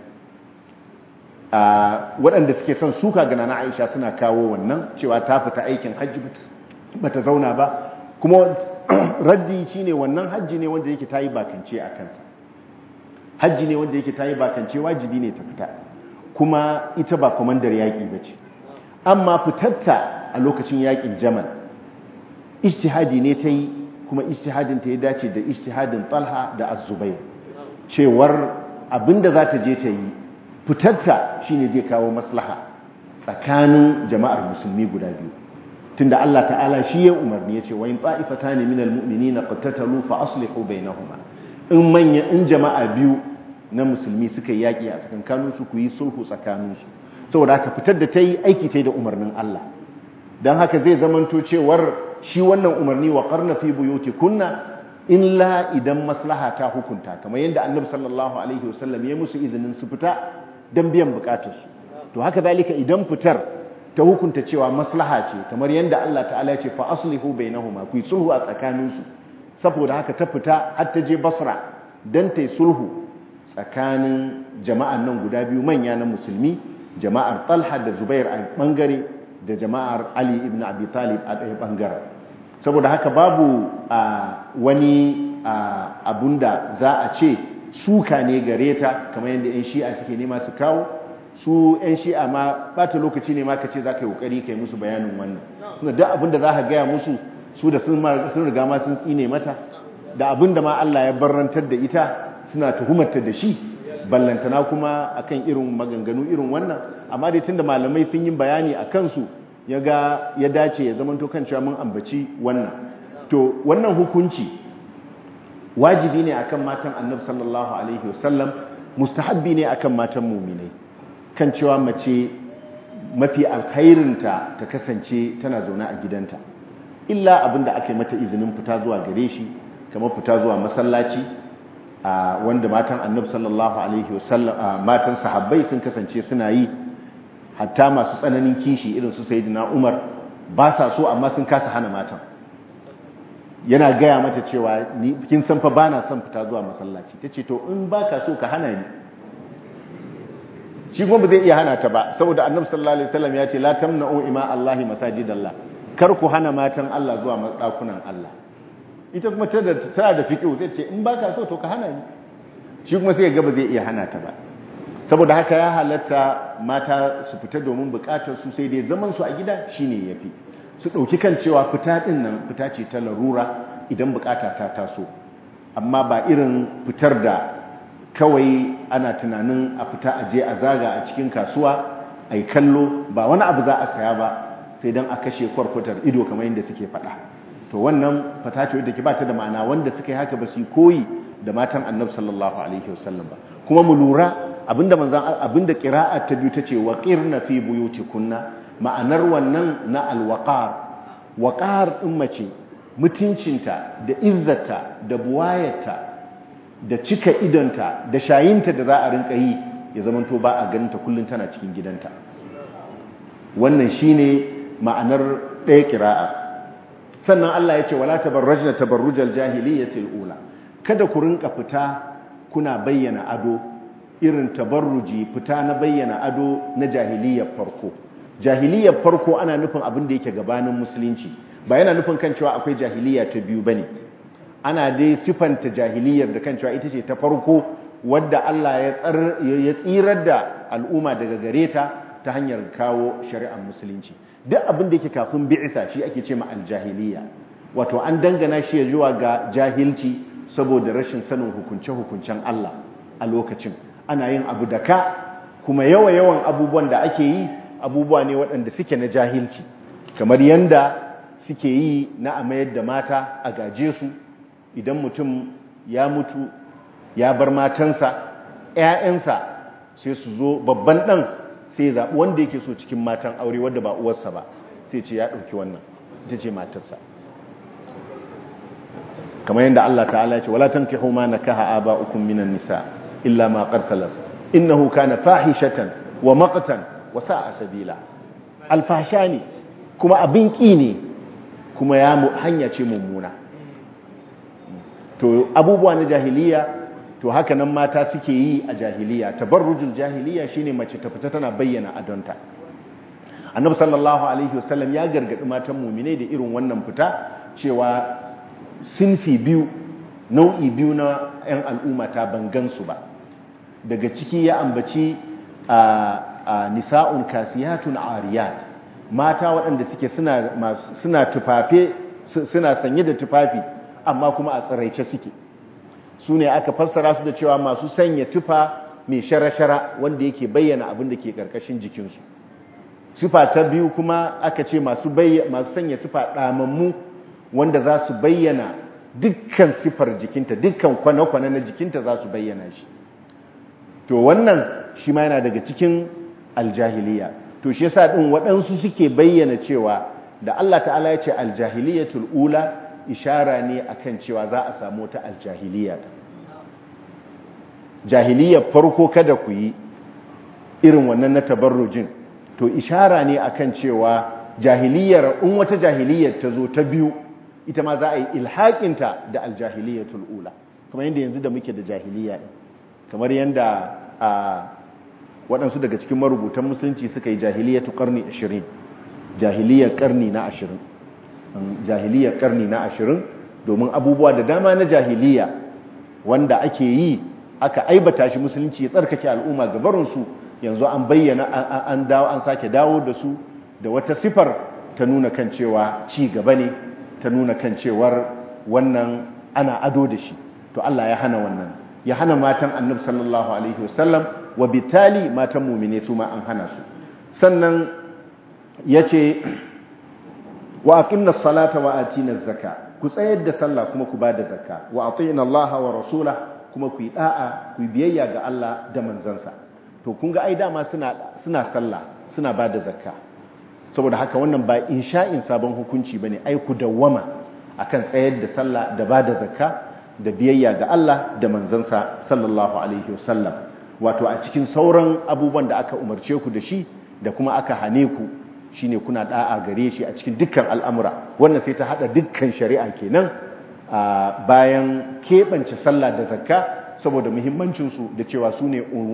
[SPEAKER 1] waɗanda suke son suka gana na Aisha suna kawo wannan cewa ta fita aikin hajji bata zauna ba kuma raddi shine wannan hajji ne wanda yake tayi bakance a kansa hajji ne wanda yake tayi bakance wajibi ne ta fita kuma ita ba komandar yaƙi bace amma fitarta a lokacin yaƙin Jamal ijtihadi ne ta yi kuma ijtihadin ta ya dace da ijtihadin Talha da Az-Zubair cewar abinda za ta je ta yi fitarta shine zai kawo maslaha tsakanin jama'ar musulmi guda biyu tunda Allah ta'ala shi ya umarni yace wa in ta'ifatan minal mu'minina qatatalu fa aslihu bainahuma in manya in jama'a biyu na musulmi suka yi yaki a tsakankanin su ku yi sulhu tsakanin su saboda haka fitar da tayi aiki tayi da umarnin Allah dan haka zai zamanto cewar shi wannan umarni wa qarna fi buyutikunna illa idan maslaha ta hukunta kamar yadda annabi sallallahu alaihi wasallam ya musu izinin su fita dan biyan bukatarsu to haka zalika idan fitar ta hukunta cewa maslaha ce kamar yadda Allah ta'ala ya ce fa aslihu bainahuma ku sulhu a tsakaninsu saboda haka ta fita har ta je Basra dan ta sulhu tsakanin jama'an nan guda biyu manya na musulmi jama'ar Talha da Zubair a bangare da jama'ar Ali ibn Abi Talib a ɗaya bangaren saboda haka babu wani abunda za a ce suka ne gare ta kamar yadda 'yan shi'a suke nema su kawo su 'yan shi'a ma bata lokaci ne ma ka ce za ka yi kokari ka yi musu bayanin wannan suna duk abinda za ka gaya musu su da sun riga ma sun tsine mata da abinda ma Allah ya barrantar da ita suna tuhumarta da shi ballantana kuma akan irin maganganu irin wannan amma dai tunda malamai sun yi bayani a kansu ya ga ya dace ya zama to kan cewa mun ambaci wannan to wannan hukunci wajibi ne akan matan annabi sallallahu alaihi wasallam mustahabbi ne akan matan muminai kan cewa mace mafi alkhairinta ta kasance tana zaune a gidanta illa abinda aka yi mata izinin fita zuwa gare shi kamar fita zuwa masallaci wanda matan annabi sallallahu alaihi wasallam matan sahabbai sun kasance suna yi hatta masu tsananin kishi irin su sayyidina Umar ba sa so amma sun kasa hana matan yana gaya mata cewa ni kin san fa bana son fita zuwa masallaci tace to in baka so ka hana ni shi kuma ba zai iya hana ta ba saboda annabi sallallahu alaihi wasallam ya ce la tamna'u ima Allahi masajidallah kar ku hana matan Allah zuwa dakunan Allah ita kuma ta da ta da fiqh zai ce in baka so to ka hana ni shi kuma sai ya ga ba zai iya hana ta ba saboda haka ya halatta mata su fita domin bukatar su sai dai zaman su a gida shine yafi su dauki kan cewa fita din nan fita ce ta larura idan bukata ta taso amma ba irin fitar da kawai ana tunanin a fita a je a zaga a cikin kasuwa ai kallo ba wani abu za a saya ba sai dan a kashe kwarkwatar ido kamar yadda suke faɗa to wannan fata ce wadda ke ba ta da ma'ana wanda suka yi haka ba su koyi da matan annabi sallallahu alaihi wasallam ba kuma mu lura abinda manzan abinda qira'a ta biyu tace waqirna fi buyutikunna ma'anar wannan na alwaqar waqar din mace mutuncinta da izzata da buwayarta da cika idonta da shayinta da za a rinka yi ya zamanto ba a ganinta kullun tana cikin gidanta wannan shine ma'anar ɗaya qira'a sannan Allah ya ce wala tabarrajna tabarrujal jahiliyyatil ula kada ku rinka fita kuna bayyana ado irin tabarruji fita na bayyana ado na jahiliyar farko jahiliyar farko ana nufin abin da yake gabanin musulunci ba yana nufin kan cewa akwai jahiliya ta biyu bane ana dai sifanta jahiliyar da kan cewa ita ce ta farko wadda Allah ya tsirar da al'umma daga gare ta ta hanyar kawo shari'ar musulunci duk abin da yake kafin bi'isa shi ake ce ma aljahiliya wato an dangana shi ya zuwa ga jahilci saboda rashin sanin hukunce-hukuncen Allah a lokacin ana yin abu da ka kuma yawa-yawan abubuwan da ake yi abubuwa ne waɗanda suke na jahilci kamar yanda suke yi na a mayar da mata a gaje su idan mutum ya mutu ya bar matansa ‘ya'yansa sai su zo babban ɗan sai zaɓi wanda yake so cikin matan aure wadda ba uwarsa ba sai ce ya ɗauki wannan ita ce matarsa kamar yadda Allah ta'ala ce wala tankihu ma nakaha aba'ukum minan nisa illa ma qad salas innahu kana fahishatan wa maqtan wa sa'a sabila alfasha ne kuma abin ki ne kuma ya hanya ce mummuna to abubuwa na jahiliya to haka nan mata suke yi a jahiliya tabarrujul jahiliya shine mace ta fita tana bayyana adonta annabi sallallahu alaihi wasallam ya gargadi matan mu'mine da irin wannan fita cewa sinfi biyu nau'i biyu na 'yan al'umma ta bangansu ba daga ciki ya ambaci a nisa'un kasiyatun ariyat mata waɗanda suke suna tufafe suna sanye da tufafi amma kuma a tsiraice suke su ne aka fassara su da cewa masu sanya tufa mai shara-shara wanda yake bayyana abin da ke ƙarƙashin jikinsu sifa ta biyu kuma aka ce masu sanya sifa ɗamammu wanda za su bayyana dukkan sifar jikinta dukkan kwane-kwane na jikinta za su bayyana shi to wannan shi ma yana daga cikin aljahiliya to shi yasa din waɗansu suke bayyana cewa da Allah ta'ala ya ce aljahiliyatul ula ishara ne akan cewa za a samu ta aljahiliya jahiliyar farko kada ku yi irin wannan na tabarrujin to ishara ne akan cewa jahiliyar in wata jahiliyar ta zo ta biyu ita ma za a yi ilhaƙinta da aljahiliyatul ula kamar yadda yanzu da muke da jahiliya ɗin kamar yadda a waɗansu daga cikin marubutan musulunci suka yi jahiliyatu ƙarni ashirin jahiliyar ƙarni na ashirin jahiliyar ƙarni na ashirin domin abubuwa da dama na jahiliya wanda ake yi aka aibata shi musulunci ya tsarkake al'umma gabarinsu yanzu an bayyana an dawo an sake dawo da su da wata sifar ta nuna kan cewa ci gaba ne ta nuna kan cewar wannan ana ado da shi to Allah ya hana wannan ya hana matan annabi sallallahu alaihi wasallam wa bitali matan mumine su ma an hana su sannan yace wa aqimna salata wa atina zakka ku tsayar da sallah kuma ku bada zakka wa atina Allah wa rasula kuma ku yi da'a ku yi biyayya ga Allah da manzansa to kun ga ai dama suna suna sallah suna bada zakka saboda haka wannan ba insha'in sabon hukunci bane ai ku dawwama akan tsayar da sallah da bada zakka da biyayya ga Allah da manzansa sallallahu alaihi wasallam wato a cikin sauran abubuwan da aka umarce ku da shi da kuma aka hane ku shine kuna da'a gare shi a cikin dukkan al'amura wannan sai ta hada dukkan shari'a kenan bayan keɓance sallah da zakka saboda muhimmancinsu da cewa su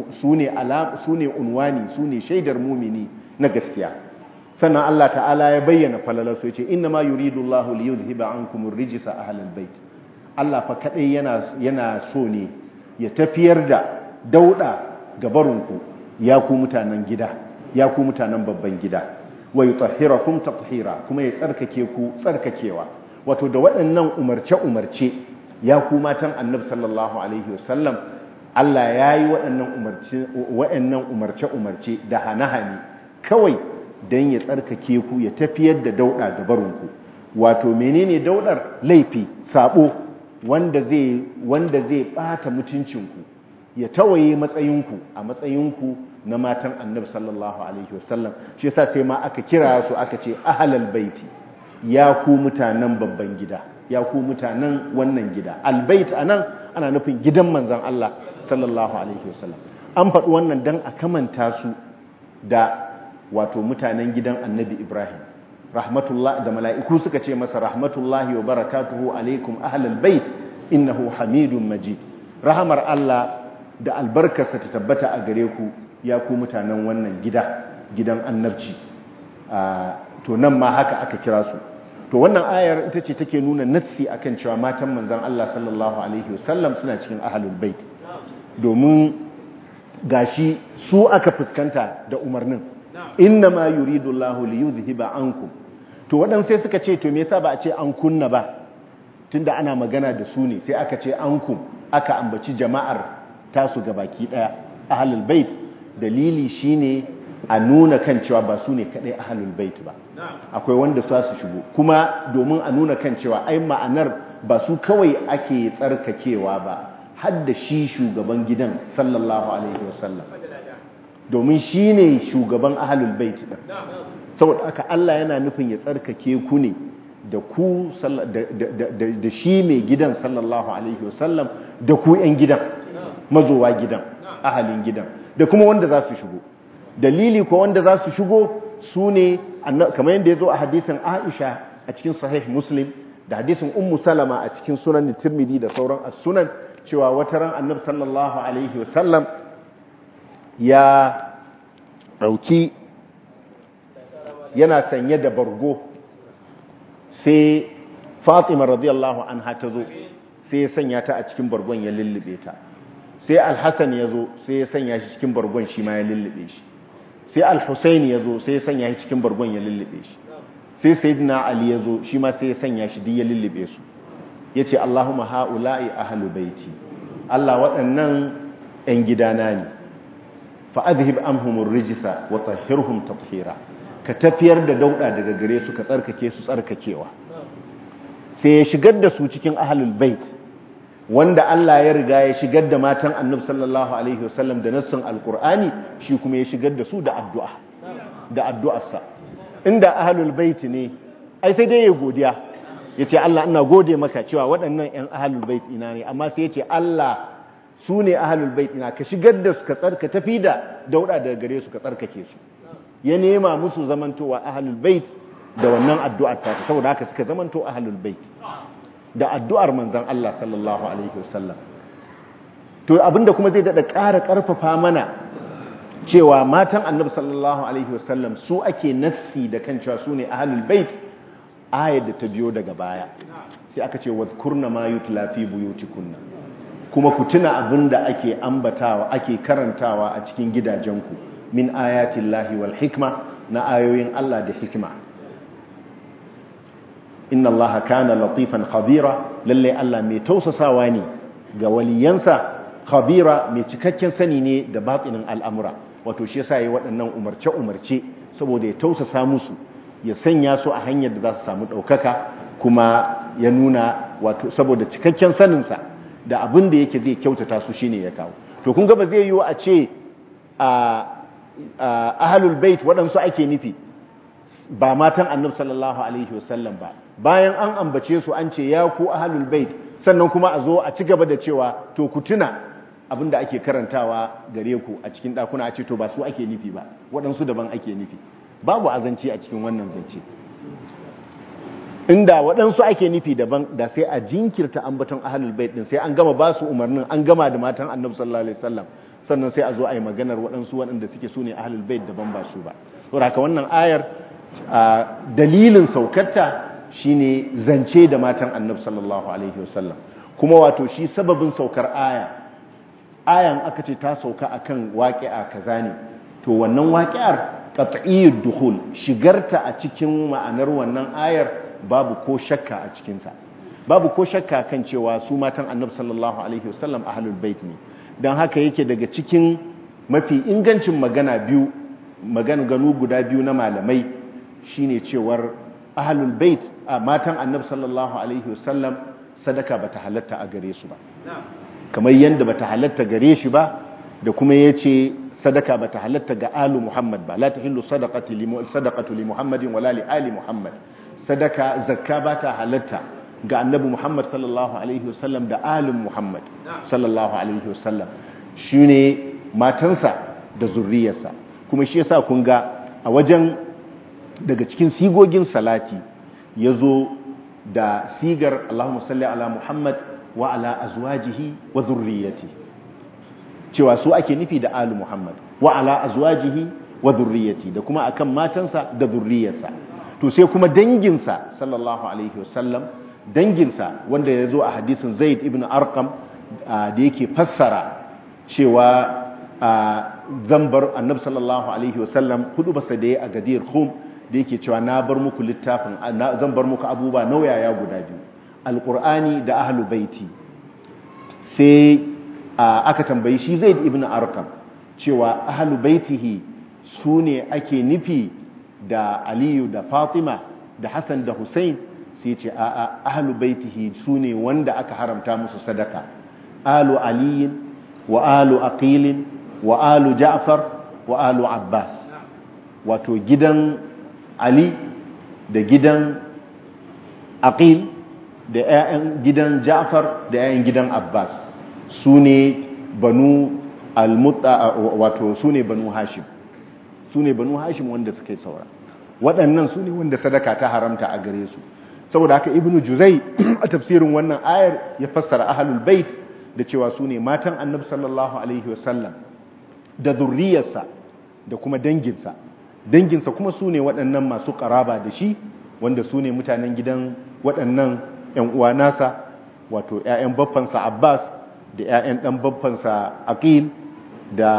[SPEAKER 1] ne unwani su ne shaidar mumini na gaskiya sannan Allah ta'ala ya bayyana falalarsu ya ce inna ma yuridu Allahu li yuzhiba ankum ar-rijsa ahlal bait Allah fa kadai yana yana so ne ya tafiyar da dauda gabarunku ya ku mutanen gida ya ku mutanen babban gida wa yutahhirakum tathira kuma ya tsarkake ku tsarkakewa wato da waɗannan umarce umarce ya ku matan Annabi sallallahu alaihi wasallam Allah yayi waɗannan umarce waɗannan umarce umarce da hanahani kawai dan ya tsarkake ku ya tafiyar da dauda gabarunku wato menene daudar laifi sabo wanda zai wanda zai bata mutuncinku ya tawaye matsayinku a matsayinku na matan annabi sallallahu alaihi wasallam shi yasa sai ma aka kira su aka ce ahlal baiti ya ku mutanen babban gida ya ku mutanen wannan gida albayt anan ana nufin gidan manzon Allah sallallahu alaihi wasallam an faɗi wannan dan a kamanta su da wato mutanen gidan annabi Ibrahim rahmatullah da mala'iku suka ce masa rahmatullahi wa barakatuhu alaikum ahlal bait innahu hamidun majid rahamar Allah da albarkarsa ta tabbata a gare ku ya ku mutanen wannan gida gidan annabci to nan ma haka aka kira su to wannan ayar ita ce take nuna nassi akan cewa matan manzon Allah sallallahu alaihi wasallam suna cikin ahlul bait domin gashi su aka fuskanta da umarnin inna ma yuridu Allahu li yuzhiba ankum to wadan sai suka ce to me yasa ba a ce an kunna ba tunda ana magana da su ne sai aka ce ankum aka ambaci jama'ar tasu gabaki daya ahlul bait dalili shine a nuna kan cewa ba su ne kadai ahlul bait ba akwai wanda su su shigo kuma domin a nuna kan cewa ai ma'anar ba su kawai ake tsarkakewa ba har da shi shugaban gidan sallallahu alaihi wasallam domin shi ne shugaban ahalul bait din saboda aka Allah yana nufin ya tsarkake ku ne da ku da shi mai gidan sallallahu alaihi wasallam da ku yan gidan mazowa gidan ahalin gidan da kuma wanda za su shigo dalili ko wanda za su shigo su ne kamar yadda ya zo a hadisin Aisha a cikin sahih Muslim da hadisin Ummu Salama a cikin sunan Tirmidhi da sauran as-sunan cewa wata ran Annabi sallallahu alaihi wasallam ya ɗauki yana sanye da bargo sai fatima radiyallahu anha ta zo sai ya sanya ta a cikin bargon ya lullube ta sai alhassan ya zo sai ya sanya shi cikin bargon shi ma ya lullube shi sai alhussaini ya zo sai ya sanya shi cikin bargon ya lullube shi sai sayyidina ali ya zo shi ma sai ya sanya shi duk ya lullube su ya ce allahumma ha'ula'i ahlu baiti allah waɗannan 'yan gidana ne fa'adhib amhumur rijisa wa tahhirhum tathira ka tafiyar da dauda daga gare su ka tsarkake su tsarkakewa sai ya shigar da su cikin ahlul bait wanda Allah ya riga ya shigar da matan Annabi sallallahu alaihi wasallam da nassin alqur'ani shi kuma ya shigar da su da addu'a da addu'arsa inda ahlul bait ne ai sai dai ya godiya yace Allah ina gode maka cewa waɗannan ƴan ahlul bait ina ne amma sai yace Allah su ne ahalul bait ina ka shigar da su ka tsarka tafi da dauda daga gare su ka tsarkake su ya nema musu zamantowa ahalul bait da wannan addu'ar ta saboda haka suka zamanto ahalul bait da addu'ar manzon Allah sallallahu alaihi wasallam to abinda kuma zai dada ƙara ƙarfafa mana cewa matan annabi sallallahu alaihi wasallam su ake nassi da kan cewa su ne ahalul bait ayar da ta biyo daga baya sai aka ce wadhkurna ma yutla fi buyutikunna kuma ku tuna abin da ake ambatawa ake karantawa a cikin gidajenku min ayatin lahi wal hikma na ayoyin Allah da hikima inna Allah kana latifan khabira lalle Allah mai tausasawa ne ga waliyansa khabira mai cikakken sani ne da batinin al'amura wato shi yasa yayi waɗannan umarce umarce saboda ya tausasa musu ya sanya su a hanyar da za su samu ɗaukaka kuma ya nuna wato saboda cikakken saninsa da abin da yake zai kyautata su shine ya kawo to kun ga ba zai yiwu a ce a ahlul bait waɗansu ake nufi ba matan annabi sallallahu alaihi wasallam ba bayan an ambace su an ce ya ku ahlul bait sannan kuma a zo a ci gaba da cewa to ku tuna abin da ake karantawa gare ku a cikin ɗakuna a ce to ba su ake nufi ba waɗansu daban ake nufi babu azanci a cikin wannan zance inda waɗansu ake nufi daban da sai a jinkirta ambaton ahlul bait din sai an gama ba su umarnin an gama da matan annabi sallallahu alaihi wasallam sannan sai a zo a yi maganar waɗansu waɗanda suke su ne ahlul bait daban ba su ba saboda haka wannan ayar dalilin saukarta shine zance da matan annabi sallallahu alaihi wasallam kuma wato shi sababin saukar aya ayan aka ce ta sauka akan waqi'a kaza ne to wannan waqi'ar qat'iyyud dukhul shigarta a cikin ma'anar wannan ayar babu ko shakka a cikinsa babu ko shakka kan cewa su matan annabi sallallahu alaihi wasallam ahlul bait ne dan haka yake daga cikin mafi ingancin magana biyu magana ganu guda biyu na malamai shine cewar ahlul bait matan annabi sallallahu alaihi wasallam sadaka bata halatta a gare su ba kamar yanda bata halatta gare shi ba da kuma yace sadaka bata halatta ga alu muhammad ba la tahillu sadaqati li sadaqatu li muhammadin wala li ali muhammad sadaka zakka ba ta halatta ga annabi Muhammad sallallahu alaihi wasallam da alin Muhammad sallallahu alaihi wasallam shine matansa da zurriyarsa kuma shi yasa kun ga a wajen daga cikin sigogin salati yazo da sigar Allahumma salli ala Muhammad wa ala azwajihi wa zurriyyati cewa su ake nufi da alu Muhammad wa ala azwajihi wa zurriyyati da kuma akan matansa da zurriyarsa to sai kuma danginsa sallallahu alaihi wasallam danginsa wanda ya zo a hadisin zaid ibn arqam da yake fassara cewa zan bar annabi sallallahu alaihi wasallam hudu basa da ya a gadir khum da yake cewa na bar muku littafin zan bar muku abubuwa nauyaya guda biyu alqur'ani da ahlu baiti sai aka tambayi shi zaid ibn arqam cewa ahlu baitihi sune ake nufi da aliyu da fatima da hassan da hussein sai ce a ahlu baitihi sune wanda aka haramta musu sadaka alu aliyin wa alu aqilin wa alu ja'far wa alu abbas wato gidan ali da gidan aqil da 'ya'yan gidan ja'far da 'ya'yan gidan abbas su ne banu almutta wato su ne banu hashim su ne banu hashim wanda suka yi saura waɗannan su ne wanda sadaka ta haramta a gare su saboda haka ibnu juzai a tafsirin wannan ayar ya fassara ahlul bait da cewa su ne matan annabi sallallahu alaihi wasallam da zurriyarsa da kuma danginsa danginsa kuma su ne waɗannan masu ƙaraba da shi wanda su ne mutanen gidan waɗannan 'yan uwa nasa wato 'ya'yan baffansa abbas da 'ya'yan ɗan baffansa aqil da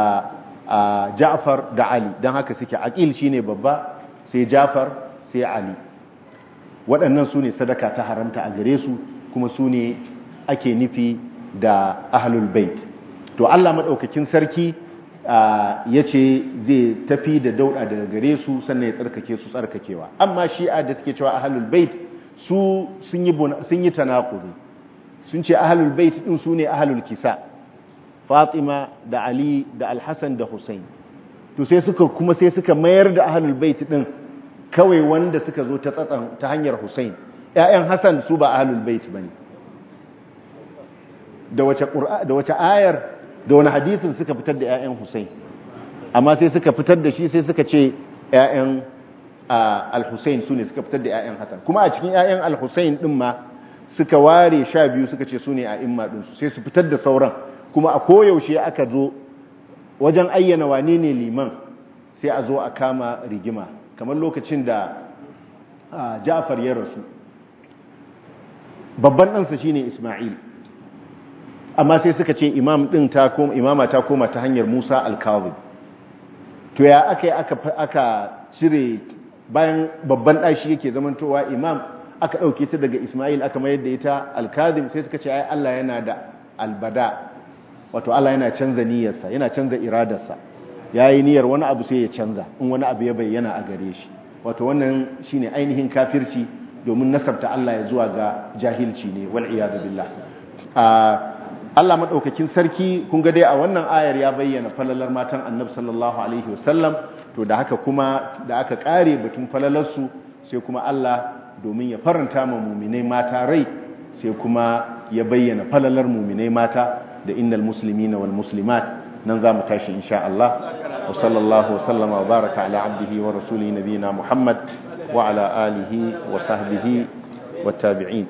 [SPEAKER 1] ja'far da ali don haka suke aqil shine babba sai ja'far sai ali waɗannan su ne sadaka ta haramta a gare su kuma su ne ake nufi da ahlul bait to Allah maɗaukakin sarki ya ce zai tafi da dauɗa daga gare su sannan ya tsarkake su tsarkakewa amma shi'a da suke cewa ahlul bait su sun yi tanakuri sun ce ahlul bait din su ne ahlul kisa fatima da ali da alhassan da hussein to sai suka kuma sai suka mayar da ahlul bait din kawai wanda suka zo ta tsatsan ta hanyar hussein ƴaƴan hassan su ba ahlul bait bane da wace da wace ayar da wani hadisin suka fitar da ƴaƴan hussein amma sai suka fitar da shi sai suka ce ƴaƴan al-hussein su ne suka fitar da ƴaƴan hassan kuma a cikin ƴaƴan al-hussein din ma suka ware sha biyu suka ce su ne a imma ɗinsu sai su fitar da sauran kuma a koyaushe aka zo wajen ayyana wane ne liman sai a zo a kama rigima kamar lokacin da ja'far ya rasu babban ɗansa shine isma'il amma sai suka ce imam ɗin ta koma imama ta koma ta hanyar musa alkawin to ya aka yi aka cire bayan babban ɗashi yake zamantowa imam aka ɗauke ta daga Ismail aka mayar da ita alkazim sai suka ce ai Allah yana da albada wato Allah yana canza niyyarsa yana canza iradarsa yayi niyyar wani abu sai ya canza in wani abu ya bayyana a gare shi wato wannan shine ainihin kafirci domin nasabta Allah ya zuwa ga jahilci ne wal iyad billah Allah madaukakin sarki kun ga dai a wannan ayar ya bayyana falalar matan Annabi sallallahu alaihi wasallam to da haka kuma da aka kare batun falalarsu sai kuma Allah domin ya faranta ma muminai mata rai sai kuma ya bayyana falalar muminai mata da innal muslimina wal muslimat nan za mu tashi insha Allah wa sallallahu wa sallama wa baraka ala abdihi wa rasulihi nabiyina Muhammad wa ala alihi wa sahbihi wa tabi'in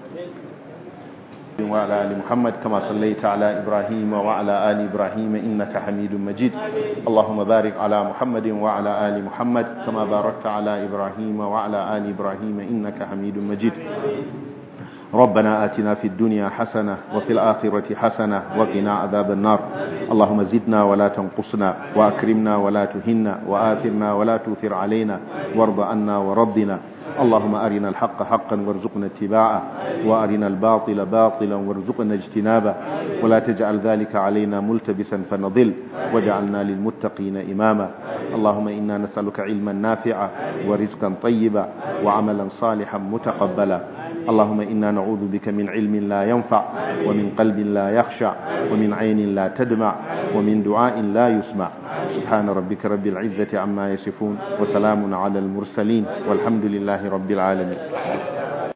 [SPEAKER 1] وعلى آل محمد كما صليت على إبراهيم وعلى آل إبراهيم إنك حميد مجيد اللهم بارك على محمد وعلى آل محمد كما باركت على إبراهيم وعلى آل إبراهيم إنك حميد مجيد ربنا آتنا في الدنيا حسنة وفي الآخرة حسنة وقنا عذاب النار اللهم زدنا ولا تنقصنا وأكرمنا ولا تهنا وآثرنا ولا تؤثر علينا وارض عنا وربنا اللهم أرنا الحق حقا وارزقنا اتباعه وأرنا الباطل باطلا وارزقنا اجتنابه ولا تجعل ذلك علينا ملتبسا فنضل واجعلنا للمتقين إماما اللهم إنا نسألك علما نافعا ورزقا طيبا وعملا صالحا متقبلا اللهم إنا نعوذ بك من علم لا ينفع ومن قلب لا يخشع ومن عين لا تدمع ومن دعاء لا يسمع سبحان ربك رب العزة عما يصفون وسلام على المرسلين والحمد لله رب العالمين